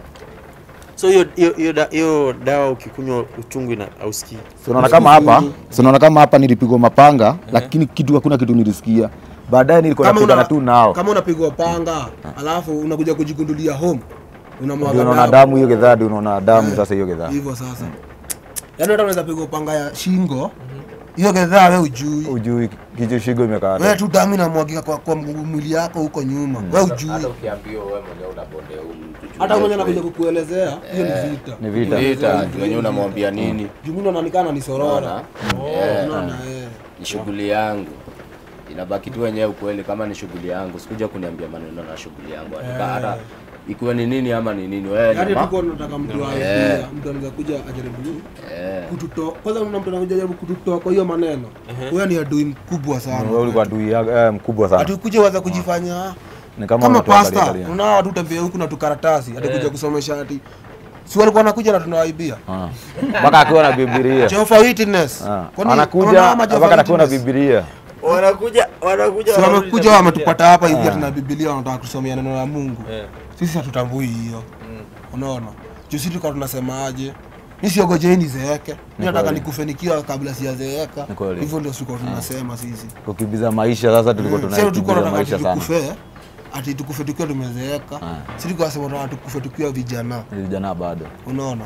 [SPEAKER 3] so hiyo hiyo hiyo da- hiyo dawa ukikunywa uchungu ina ausikii
[SPEAKER 4] Si unaona kama hapa, si unaona kama hapa nilipigwa mapanga lakini kitu hakuna kitu nilisikia. baadaye nilikuwa
[SPEAKER 1] kama
[SPEAKER 4] napigana
[SPEAKER 1] una,
[SPEAKER 4] tu nao
[SPEAKER 1] kama unapigwa panga alafu unakuja kujigundulia home
[SPEAKER 4] ndio
[SPEAKER 1] unamwaga
[SPEAKER 4] unaona
[SPEAKER 1] damu.
[SPEAKER 4] damu hiyo gedhaa ndio unaona damu sasa hiyo gedhaa
[SPEAKER 1] hivyo sasa yaani hata unaweza pigwa panga ya shingo hiyo gedhaa we ujui
[SPEAKER 4] ujui kichwa shingo imekaa
[SPEAKER 1] wewe tu damu inamwagika kwa, kwa mguu- mwili yako huko nyuma we ujui
[SPEAKER 2] hata ukiambiwa wewe mwenyewe unabondea huyu mtu juu
[SPEAKER 1] hata
[SPEAKER 2] ya
[SPEAKER 1] mwenye
[SPEAKER 2] ukweli.
[SPEAKER 1] anakuja kukuelezea hiyo ni vita
[SPEAKER 4] ni vita
[SPEAKER 2] vita juu wenyewe unamwambia nini
[SPEAKER 1] jumuni anaonekana ni sorora
[SPEAKER 2] Eh,
[SPEAKER 1] unaona eh.
[SPEAKER 2] ni shughuli yangu inabaki tu wenyewe ukweli kama ni shughuli yangu sikuja kuniambia maneno na shughuli yangu hata hata ikiwa ni nini ama ni nini wewe
[SPEAKER 1] yaani
[SPEAKER 2] nyama
[SPEAKER 1] tuko tunataka mtu aibia mtu anaweza kuja ajaribu
[SPEAKER 2] eh
[SPEAKER 1] kututoa kwanza kuna mtu anakuja jaribu kututoa kwa hiyo maneno huyo ni adui mkubwa
[SPEAKER 4] wewe
[SPEAKER 1] sana
[SPEAKER 4] ulikuwa adui yako eh, mkubwa sana
[SPEAKER 1] atikuja waza kujifanya
[SPEAKER 4] ni kama
[SPEAKER 1] kama
[SPEAKER 4] unatuangalia
[SPEAKER 1] pasta
[SPEAKER 4] angalia.
[SPEAKER 1] unaona watu tembea huku na tukaratasi atakuja kusomesha ati si walikuwa wanakuja na tunawaibia
[SPEAKER 4] Ah. mpaka akiwa na bibilia
[SPEAKER 1] Jehovah Witness
[SPEAKER 4] Ah.
[SPEAKER 1] Kwani
[SPEAKER 4] anakuja
[SPEAKER 1] unaona ama Jehovah
[SPEAKER 4] mpaka akiwa na
[SPEAKER 1] Witness?
[SPEAKER 4] bibilia
[SPEAKER 3] wanakuja wanakuja
[SPEAKER 1] si
[SPEAKER 3] wanarudi
[SPEAKER 1] wamekuja
[SPEAKER 3] na
[SPEAKER 1] wametupata hapa hivi tuna Biblia wanataka kusomea neno la Mungu
[SPEAKER 3] Eh.
[SPEAKER 1] sisi hatutambui hiyo unaona juu sisi tukawa tunasemaje mi siogojei nizeeke mi nataka
[SPEAKER 4] kweli.
[SPEAKER 1] nikufe nikiwa kabla sijazeeka
[SPEAKER 4] Ni kweli.
[SPEAKER 1] hivyo ndio tulikuwa tunasema sisi
[SPEAKER 4] kukimbiza maisha sasa tulikuwa
[SPEAKER 1] Mm, sasa tulikuwa
[SPEAKER 4] tunakimbiza
[SPEAKER 1] tunataka
[SPEAKER 4] maisha sana
[SPEAKER 1] tukufe ati tukufe tukiwa tumezeeka sisi tulikuwa tunasema tunataka tukufe tukiwa vijana
[SPEAKER 4] Ni vijana bado
[SPEAKER 1] unaona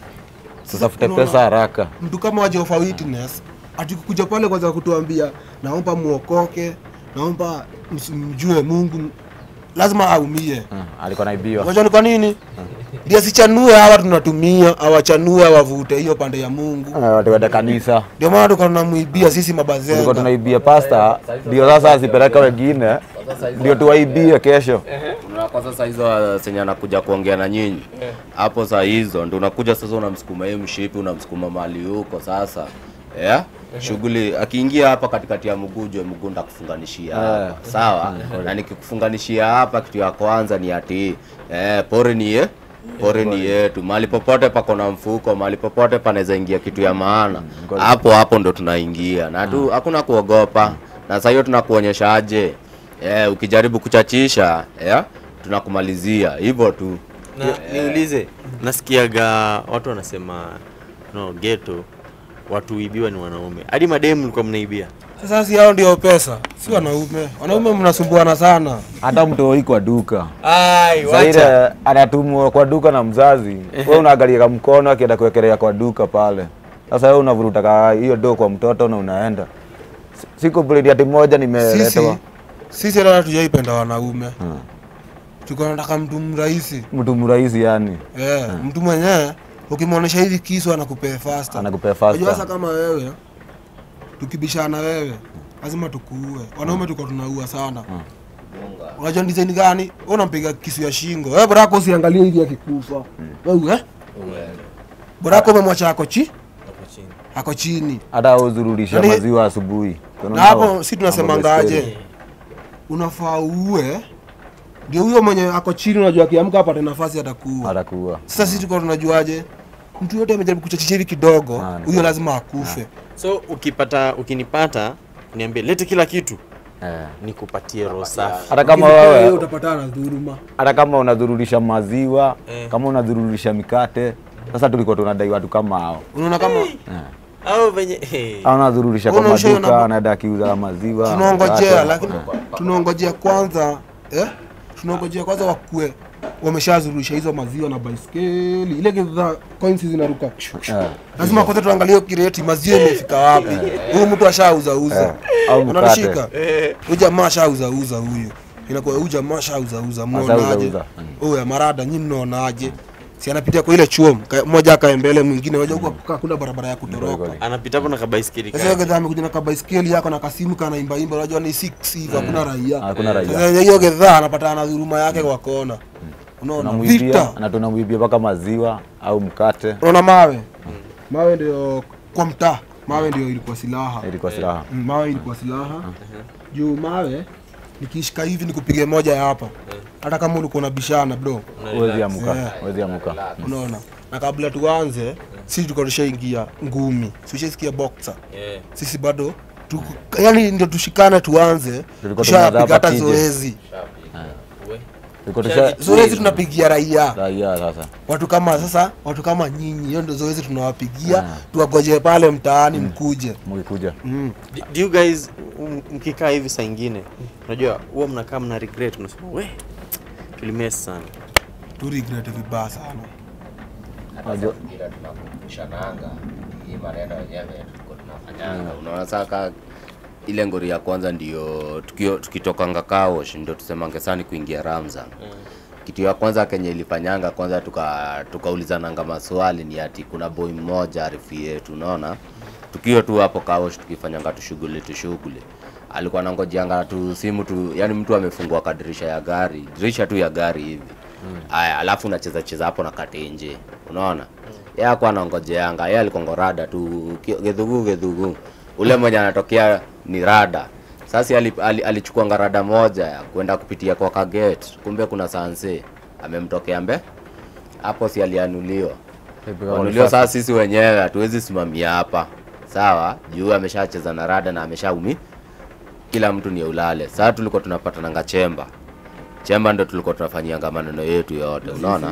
[SPEAKER 4] tutafute
[SPEAKER 1] unaona-
[SPEAKER 4] pesa haraka
[SPEAKER 1] mtu kama wa Jehovah Witness atikuja pale kwanza kutuambia naomba muokoke naomba ms- mjue Mungu lazima aumie
[SPEAKER 4] Ah, alikuwa naibiwa
[SPEAKER 1] Unajua ni kwa nini ndio sichanue hawa tunatumia awachanue awavute hiyo pande ya Mungu
[SPEAKER 4] Ah, watu waenda kanisa
[SPEAKER 1] ndio maana tuko tunamwibia sisi
[SPEAKER 4] tulikuwa
[SPEAKER 1] mabazenga
[SPEAKER 4] tunaibia pasta ndio sasa asipeleka wengine ndio tuwaibie kesho
[SPEAKER 2] Unaona kwa sasa hizo senye anakuja kuongea na nyinyi hapo saa hizo ndio unakuja sasa unamsukuma yeye mshipi unamsukuma mali huko sasa yeah? shughuli akiingia hapa katikati ya mguu jue mguu ndakufunganishia hapa sawa na nikikufunganishia hapa kitu ya kwanza ni ati eh, pori ni ye pori ni yetu mahali popote pako na mfuko mahali popote panaweza ingia kitu ya maana hapo hapo ndo tunaingia na tu hakuna kuogopa na sasa hiyo tunakuonyeshaje eh, ukijaribu kuchachisha yeah, tunakumalizia hivyo tu
[SPEAKER 3] na niulize nasikiaga watu wanasema no geto watu huibiwa ni wanaume hadi mademu mlikuwa mnaibia
[SPEAKER 1] sasa si hao ndio pesa si wanaume wanaume mnasumbuana sana
[SPEAKER 4] hata mtoi kwa duka
[SPEAKER 3] ai
[SPEAKER 4] saile anatumwa kwa duka na mzazi we unaangalia mkono akienda kuwekelea kwa duka pale sasa wewe unavuruta ka hiyo do kwa mtoto na unaenda Si- siku bredi ati moja
[SPEAKER 1] sisi
[SPEAKER 4] nimeletewa
[SPEAKER 1] sisi hata tujaipenda wanaume tuko nataka mtu mrahisi
[SPEAKER 4] mtu mrahisi yani
[SPEAKER 1] yeah. mtu mwenyewe ukimwonyesha hivi kisu anakupea fasta
[SPEAKER 4] anakupea
[SPEAKER 1] Unajua sasa
[SPEAKER 4] fasta
[SPEAKER 1] kama wewe tukibishana wewe lazima tukuue wanaume tuko tunaua sana unajua ni design gani wewe unampiga kisu ya shingo wewe brako usiangalie hivi akikufa wewe eh brako umemwacha ako chi ako chini
[SPEAKER 4] hata uzururisha
[SPEAKER 1] Yaani-
[SPEAKER 4] maziwa asubuhi
[SPEAKER 1] na hapo si tunasemangaje unafaa uue ndio huyo mwenye ako chini unajua akiamka apate nafasi atakuua
[SPEAKER 4] atakuwa
[SPEAKER 1] sasa sisi tuko tunajuaje mtu yote amejaribu kuchachisha hivi kidogo
[SPEAKER 4] Ah, ni
[SPEAKER 1] huyo lazima akufe
[SPEAKER 3] so ukipata ukinipata niambie lete kila kitu
[SPEAKER 4] eh.
[SPEAKER 3] nikupatie roho safi
[SPEAKER 4] hata kama
[SPEAKER 1] Ukinipewa hiyo
[SPEAKER 4] wewe
[SPEAKER 1] utapatana na dhuluma
[SPEAKER 4] hata kama unadhururisha maziwa
[SPEAKER 3] Eh.
[SPEAKER 4] kama unadhururisha mikate sasa tulikuwa tunadai watu kama hao
[SPEAKER 1] unaona kama
[SPEAKER 3] au venye hey.
[SPEAKER 4] au unadhururisha kwa
[SPEAKER 1] Unaisha hiyo
[SPEAKER 4] maduka
[SPEAKER 1] namba-
[SPEAKER 4] anaenda akiuza maziwa
[SPEAKER 1] tunaongojea
[SPEAKER 4] mikate.
[SPEAKER 1] lakini tunaongojea kwanza eh? tunaongojea kwanza wakue wameshazurusha hizo maziwa na baiskeli ile kidhaa coins zinaruka
[SPEAKER 4] Eh.
[SPEAKER 1] lazima kwanza tuangalie hiyo kireti maziwa imefika wapi huyu mtu ashauzauza
[SPEAKER 4] Eh, au mkate.
[SPEAKER 1] unanishika huyu jamaa ashauzauza huyu inakuwa huyu jamaa ashauzauza mnaonaje
[SPEAKER 4] Ashauzauza.
[SPEAKER 1] huyu marada nyi mnaonaje si anapitia kwa ile chuo mka- mmoja akae mbele mwingine waja huko hakuna barabara ya kutoroka
[SPEAKER 3] anapita hapo na kabaiskeli
[SPEAKER 1] sasa
[SPEAKER 3] kake.
[SPEAKER 1] gedha amekuja na kabaiskeli yako na kasimu kana imba imba unajua ni 6 hivi hakuna raia
[SPEAKER 4] Hakuna raia.
[SPEAKER 1] sasa hiyo gedha anapata na dhuluma yake kwa kona unaona
[SPEAKER 4] tunamwibia
[SPEAKER 1] vita
[SPEAKER 4] na tunamwibia mpaka maziwa au mkate
[SPEAKER 1] unaona mawe mawe ndio kwa mtaa mawe ndio ilikuwa silaha
[SPEAKER 4] ilikuwa silaha
[SPEAKER 1] Mm, mawe ilikuwa silaha juu mawe nikishika hivi nikupige moja ya hapa hata kama ulikuwa unabishana bro
[SPEAKER 4] huwezi amuka
[SPEAKER 1] Yeah.
[SPEAKER 4] huwezi amuka
[SPEAKER 1] unaona na kabla tuanze sisi tulikuwa tushaingia ngumi sishasikia boxer
[SPEAKER 3] Yeah.
[SPEAKER 1] sisi bado tuko- yani ndio tushikane tuanze
[SPEAKER 4] Tulikuwa
[SPEAKER 1] tushapiga
[SPEAKER 4] tumeanza
[SPEAKER 1] hata
[SPEAKER 4] hapa TJ.
[SPEAKER 1] zoezi
[SPEAKER 3] We.
[SPEAKER 4] Iko tusha
[SPEAKER 1] zoezi tunapigia raia
[SPEAKER 4] raia sasa.
[SPEAKER 1] watu kama sasa watu kama nyinyi hiyo ndio zoezi tunawapigia
[SPEAKER 4] Ah.
[SPEAKER 1] tuwagoje pale mtaani mkuje
[SPEAKER 4] Mkikuja.
[SPEAKER 1] mm.
[SPEAKER 3] Do- do you guys m- mkikaa hivi saa ingine unajua huwa mnakaa mna regret unasema we tulimes sana
[SPEAKER 1] tu regret vibaya sana
[SPEAKER 2] hata saa zingine tunakumbushananga hii maneno yenyewe tulikuwa tunafanyanga unaona saka ile ngori ya kwanza ndio tukio- tukitokanga kaosh ndio tusemange sani kuingia ramza kitu ya kwanza kenye ilifanyanga kwanza tuka tukaulizananga maswali ni ati kuna boy mmoja arifi yetu unaona tukiwa tu hapo kaosh tukifanyanga tushughuli tushughuli alikuwa nangojianga tu simu tu yani mtu amefungua kadirisha ya gari dirisha tu ya gari hivi aya alafu unacheza cheza hapo na katenje unaona yeye akuwa anangojeanga yeye alikongo rada tu ki- gedhugu gedhugu ule mwenye anatokea ni rada sasa ali- ali- alichukuanga rada moja ya kwenda kupitia kwa kaget kumbe kuna sanse amemtokea mbe hapo si alianuliwa Kuanuliwa sasa sisi wenyewe hatuwezi simamia hapa sawa juu ameshacheza na rada na ameshaumi kila mtu ni ulale sasa tulikuwa tunapatananga chemba chemba ndo tulikuwa tunafanyianga maneno yetu yote unaona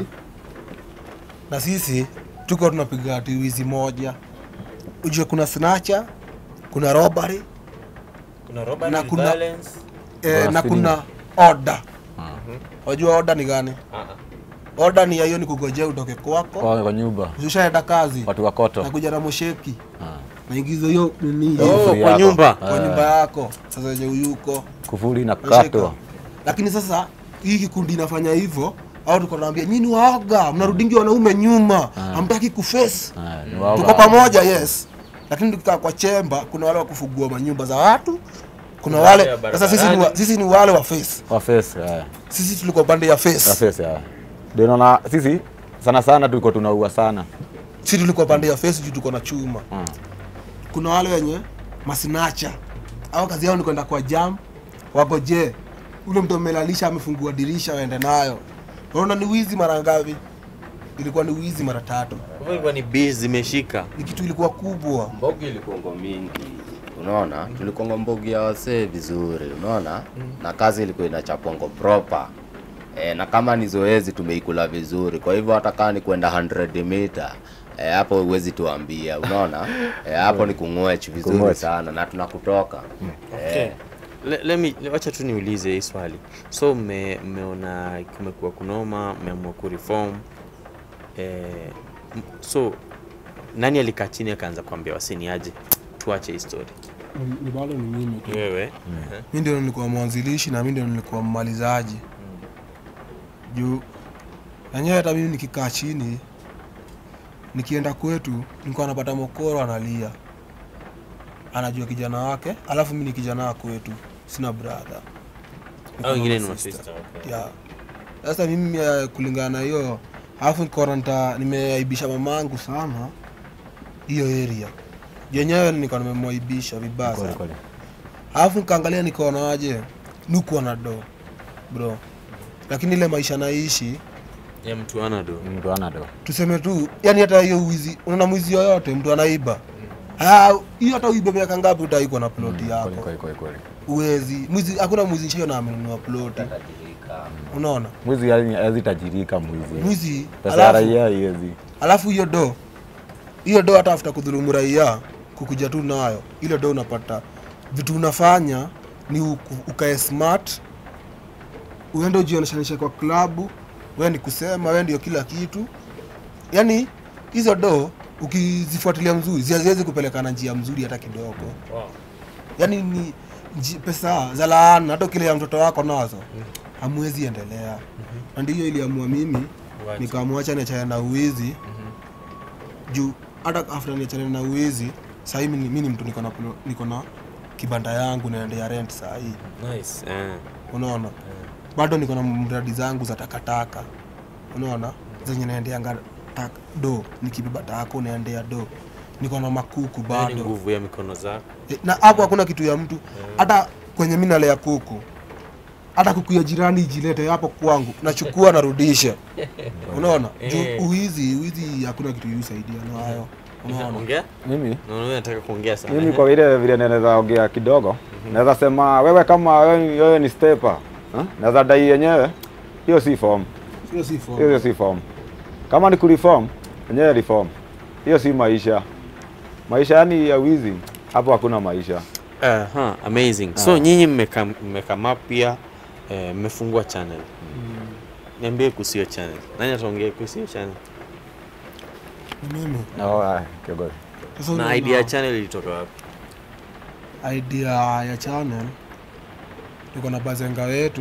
[SPEAKER 1] na sisi tuko tunapiga ati wizi moja ujue kuna snacha kuna robbery
[SPEAKER 3] kuna robbery,
[SPEAKER 1] Na kuna-
[SPEAKER 3] violence.
[SPEAKER 1] eh,
[SPEAKER 4] Kuna
[SPEAKER 1] na
[SPEAKER 4] speeding.
[SPEAKER 1] kuna order wajua order ni gani
[SPEAKER 3] Ah, ah.
[SPEAKER 1] order ni ya hiyo ni kugojea utoke kwako
[SPEAKER 4] Kwa kwa nyumba.
[SPEAKER 1] ushaenda kazi
[SPEAKER 4] Watu wa koto.
[SPEAKER 1] nakuja na mosheki
[SPEAKER 4] Ah.
[SPEAKER 1] naingiza hiyo nini
[SPEAKER 3] Oh,
[SPEAKER 1] hiyo
[SPEAKER 4] Kufuri
[SPEAKER 3] kwa
[SPEAKER 4] yako.
[SPEAKER 3] nyumba.
[SPEAKER 1] kwa nyumba yako sasa wenye uyuko
[SPEAKER 4] Kufuri na
[SPEAKER 1] unashika.
[SPEAKER 4] katwa.
[SPEAKER 1] lakini sasa hii kikundi inafanya hivyo au tuko naambia nyinyi waoga mnarudingi wanaume nyuma hamtaki kuface
[SPEAKER 4] Ah, ni wao.
[SPEAKER 1] tuko pamoja yes lakini tukikaa kwa chemba kuna wale wa kufugua manyumba za watu kuna
[SPEAKER 3] wale
[SPEAKER 1] wale
[SPEAKER 3] wa
[SPEAKER 1] sasa sisi ni, wa, sisi ni wale wa face
[SPEAKER 4] Wa face. eh.
[SPEAKER 1] sisi tulikuwa pande ya face
[SPEAKER 4] Wa face. eh. Ndio naona sisi sana sana tulikuwa tunaua sana.
[SPEAKER 1] sisi tulikuwa pande ya face juu tuko na chuma
[SPEAKER 4] Mm.
[SPEAKER 1] kuna wale wenye masinacha au kazi yao ni kwenda kwa jam wagoje ule mtu amelalisha amefungua dirisha waende nayo unaona ni wizi mara ngapi ilikuwa ni wizi mara tatu
[SPEAKER 3] Kwa hivyo ilikuwa ni biz zimeshika
[SPEAKER 1] ni kitu ilikuwa kubwa
[SPEAKER 2] mbogi ilikuongo mingi unaona tulikongo mbogi ya wasee vizuri unaona na kazi ilikuwa inachapongo proper e, na kama ni zoezi tumeikula vizuri kwa hivyo hata kama ni kwenda 100 mita e, hapo huwezi tuambia unaona e, hapo ni kung'wech vizuri
[SPEAKER 4] Kung'wech.
[SPEAKER 2] sana na tunakutoka
[SPEAKER 3] Okay. Le, let me wacha tu niulize hii swali so mme- mmeona kumekuwa kunoma mmeamua kureform eh, m- so nani alikaa chini akaanza kuambia wasini aje tuache hii story
[SPEAKER 1] ni bado ni mimi
[SPEAKER 3] Ni wewe
[SPEAKER 1] mi ndio nilikuwa mwanzilishi na mi ndio nilikuwa mmalizaji juu enyewe hata mimi nikikaa chini nikienda kwetu nilikuwa napata mokoro analia anajua kijana wake alafu mi ni kijana wa kwetu sina brother Niko
[SPEAKER 3] au wengine
[SPEAKER 1] na
[SPEAKER 3] ni
[SPEAKER 1] sister.
[SPEAKER 3] masista okay.
[SPEAKER 1] yeah. Sasa mimi eh, kulingana na hiyo alafu nikaona nita nimeaibisha mamangu sana hiyo area yenyewe nilikuwa nimemwaibisha vibaya
[SPEAKER 4] Kweli,
[SPEAKER 1] sana
[SPEAKER 4] kweli.
[SPEAKER 1] alafu nikaangalia nikaona aje nukuwa na do bro lakini ile maisha naishi
[SPEAKER 3] ya mtu ana do
[SPEAKER 4] Mtu ana do.
[SPEAKER 1] tuseme tu yani hata hiyo wizi unaona mwizi yoyote mtu anaiba Ah, hiyo hata uibe miaka ngapi utaikwa na ploti
[SPEAKER 4] Kweli,
[SPEAKER 1] yako
[SPEAKER 4] kweli, kweli, kweli.
[SPEAKER 1] uwezi mwizi hakuna mwizi nchio na amenunua ploti unaona
[SPEAKER 4] Mwizi yani hawezi tajirika mwizi.
[SPEAKER 1] mwizi
[SPEAKER 4] Pesa ya
[SPEAKER 1] alafu
[SPEAKER 4] raia haiwezi.
[SPEAKER 1] alafu hiyo do hiyo do hata afuta kudhulumu raia kukuja tu nayo ile do unapata vitu unafanya ni uku- ukae smart uende ujioneshanishe kwa klabu we ni kusema we ndio kila kitu yaani hizo do ukizifuatilia mzuri ziaziwezi kupelekana njia mzuri hata kidogo
[SPEAKER 3] wow.
[SPEAKER 1] yaani ni nji- pesa za laana hata ukilea mtoto wako nazo hamwezi endelea na ndiyo iliamua mimi
[SPEAKER 3] Uache.
[SPEAKER 1] nikamwacha niachane na uwizi juu hata after niachane na uwizi sahii mi ni mi ni mtu niko na plo- niko na kibanda yangu naendea rent saa hii
[SPEAKER 3] nice eh.
[SPEAKER 1] unaona bado niko na mradi zangu za takataka unaona zenye naendeanga tak, do nikibeba tako naendea do niko na makuku
[SPEAKER 3] Hiyo ni
[SPEAKER 1] bado
[SPEAKER 3] nguvu ya mikono zako
[SPEAKER 1] Eh, na hapo hakuna kitu ya mtu hata kwenye mi nalea kuku hata kuku ya jirani ijilete hapo kwangu nachukua narudisha unaona
[SPEAKER 3] Eh.
[SPEAKER 1] juu uhizi uhizi hakuna kitu yusaidia nayo unaona
[SPEAKER 3] ongea
[SPEAKER 4] Mimi
[SPEAKER 3] naona wewe nataka kuongea sana
[SPEAKER 4] mimi kwa vile vile naweza ongea kidogo naweza sema wewe kama wewe, wewe ni stepa naweza dai yenyewe hiyo si form
[SPEAKER 1] Sio si form.
[SPEAKER 4] hiyo si form kama ni kureform wenyewe reform hiyo si maisha maisha yani ya wizi hapo hakuna maisha
[SPEAKER 3] Aha, amazing. So nyinyi mmeka mmekama pia eh, mmefungua channel. Niambie kuhusu hiyo channel. Nani ataongea kuhusu hiyo channel?
[SPEAKER 1] Ni mimi.
[SPEAKER 4] oh, ah, kiongozi.
[SPEAKER 1] Sasa
[SPEAKER 3] Na
[SPEAKER 1] unaona,
[SPEAKER 3] idea ya channel ilitoka wapi?
[SPEAKER 1] idea ya channel tuko na bazenga wetu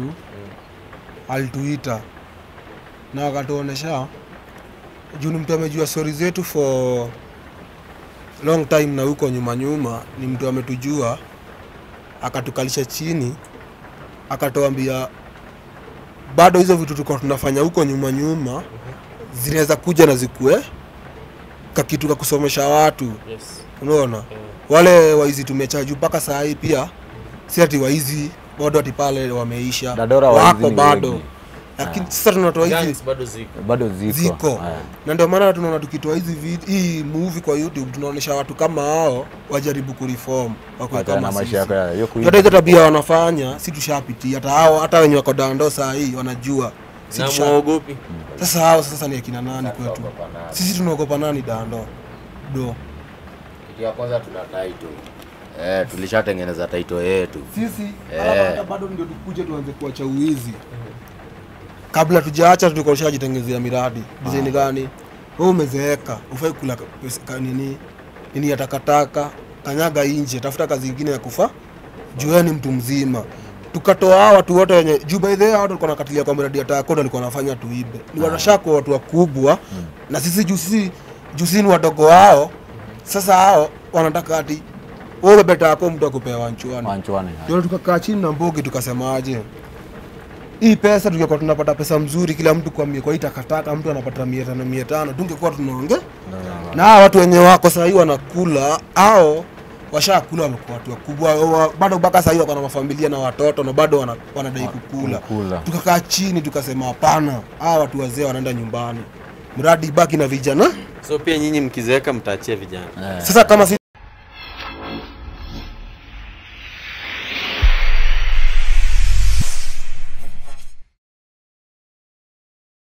[SPEAKER 1] alituita na akatuonesha juu ni mtu amejua stori zetu for long time na huko nyuma nyuma ni mtu ametujua akatukalisha chini akatuambia bado hizo vitu tulikuwa tunafanya huko nyuma nyuma zinaweza kuja na zikue kakitu ka kusomesha watu
[SPEAKER 3] Yes.
[SPEAKER 1] unaona wale waizi tumechaju mpaka saa hii pia si ati waizi bado ati pale wameisha
[SPEAKER 4] Dadora waizi
[SPEAKER 1] wako
[SPEAKER 4] ni
[SPEAKER 1] bado
[SPEAKER 4] wengi.
[SPEAKER 1] lakini sasa tunatoa hizi
[SPEAKER 3] Gangs bado ziko.
[SPEAKER 4] bado ziko,
[SPEAKER 1] ziko
[SPEAKER 4] Eh.
[SPEAKER 1] na ndio maana tunaona tukitoa hizi vid- hii movie kwa youtube tunaonyesha watu kama hao wajaribu kureform wakwe
[SPEAKER 4] Wachana na
[SPEAKER 1] kama
[SPEAKER 4] maisha
[SPEAKER 1] sisi
[SPEAKER 4] yako ya hiyo kuiba.
[SPEAKER 1] hata hizo tabia wanafanya si tushapitia hata hao hata wenye wako dando saa hii wanajua si
[SPEAKER 3] Na
[SPEAKER 1] tusha...
[SPEAKER 3] muogopi?
[SPEAKER 1] sasa hao sasa ni akina nani kwetu sisi tunaogopa nani dando do
[SPEAKER 2] Kitu ya kwanza tuna title. Eh, tulishatengeneza title yetu.
[SPEAKER 1] sisi
[SPEAKER 2] Eh.
[SPEAKER 1] hata bado ndio tukuje tuanze kuacha uwizi kabla tujaacha tulikuwa tushajitengezea miradi design gani wewe umezeeka ufai kula pesa ka- nini nini ya takataka kanyaga nje tafuta kazi ingine ya kufa jueni mtu mzima tukatoa hawa watu wote wenye juu by the way hawa watu walikuwa nakatilia kwa miradi ya takodo walikuwa wanafanya tuibe ni wanashako watu wakubwa na sisi juu sisi juu sisi ni wadogo wao sasa hao wanataka ati wewe beta yako mtu akupewa nchuani
[SPEAKER 4] Wanchwane.
[SPEAKER 1] ndio tukakaa chini na Mbogi tukasemaje, hii pesa tungekuwa tunapata pesa mzuri, kila mtu kwa mia, kwa hii takataka mtu anapata mia tano mia tano tungekuwa tunaonge na hawa watu wenye wako sahii wanakula au washakula, wamekuwa watu wakubwa, wa- bado mpaka sahii wako na mafamilia na watoto na bado wana, wanadai kukula.
[SPEAKER 4] Kula.
[SPEAKER 1] Tukakaa chini tukasema, hapana, hawa watu wazee wanaenda nyumbani, mradi ibaki na vijana.
[SPEAKER 3] So pia nyinyi mkizeeka mtaachia vijana.
[SPEAKER 1] Sasa kama si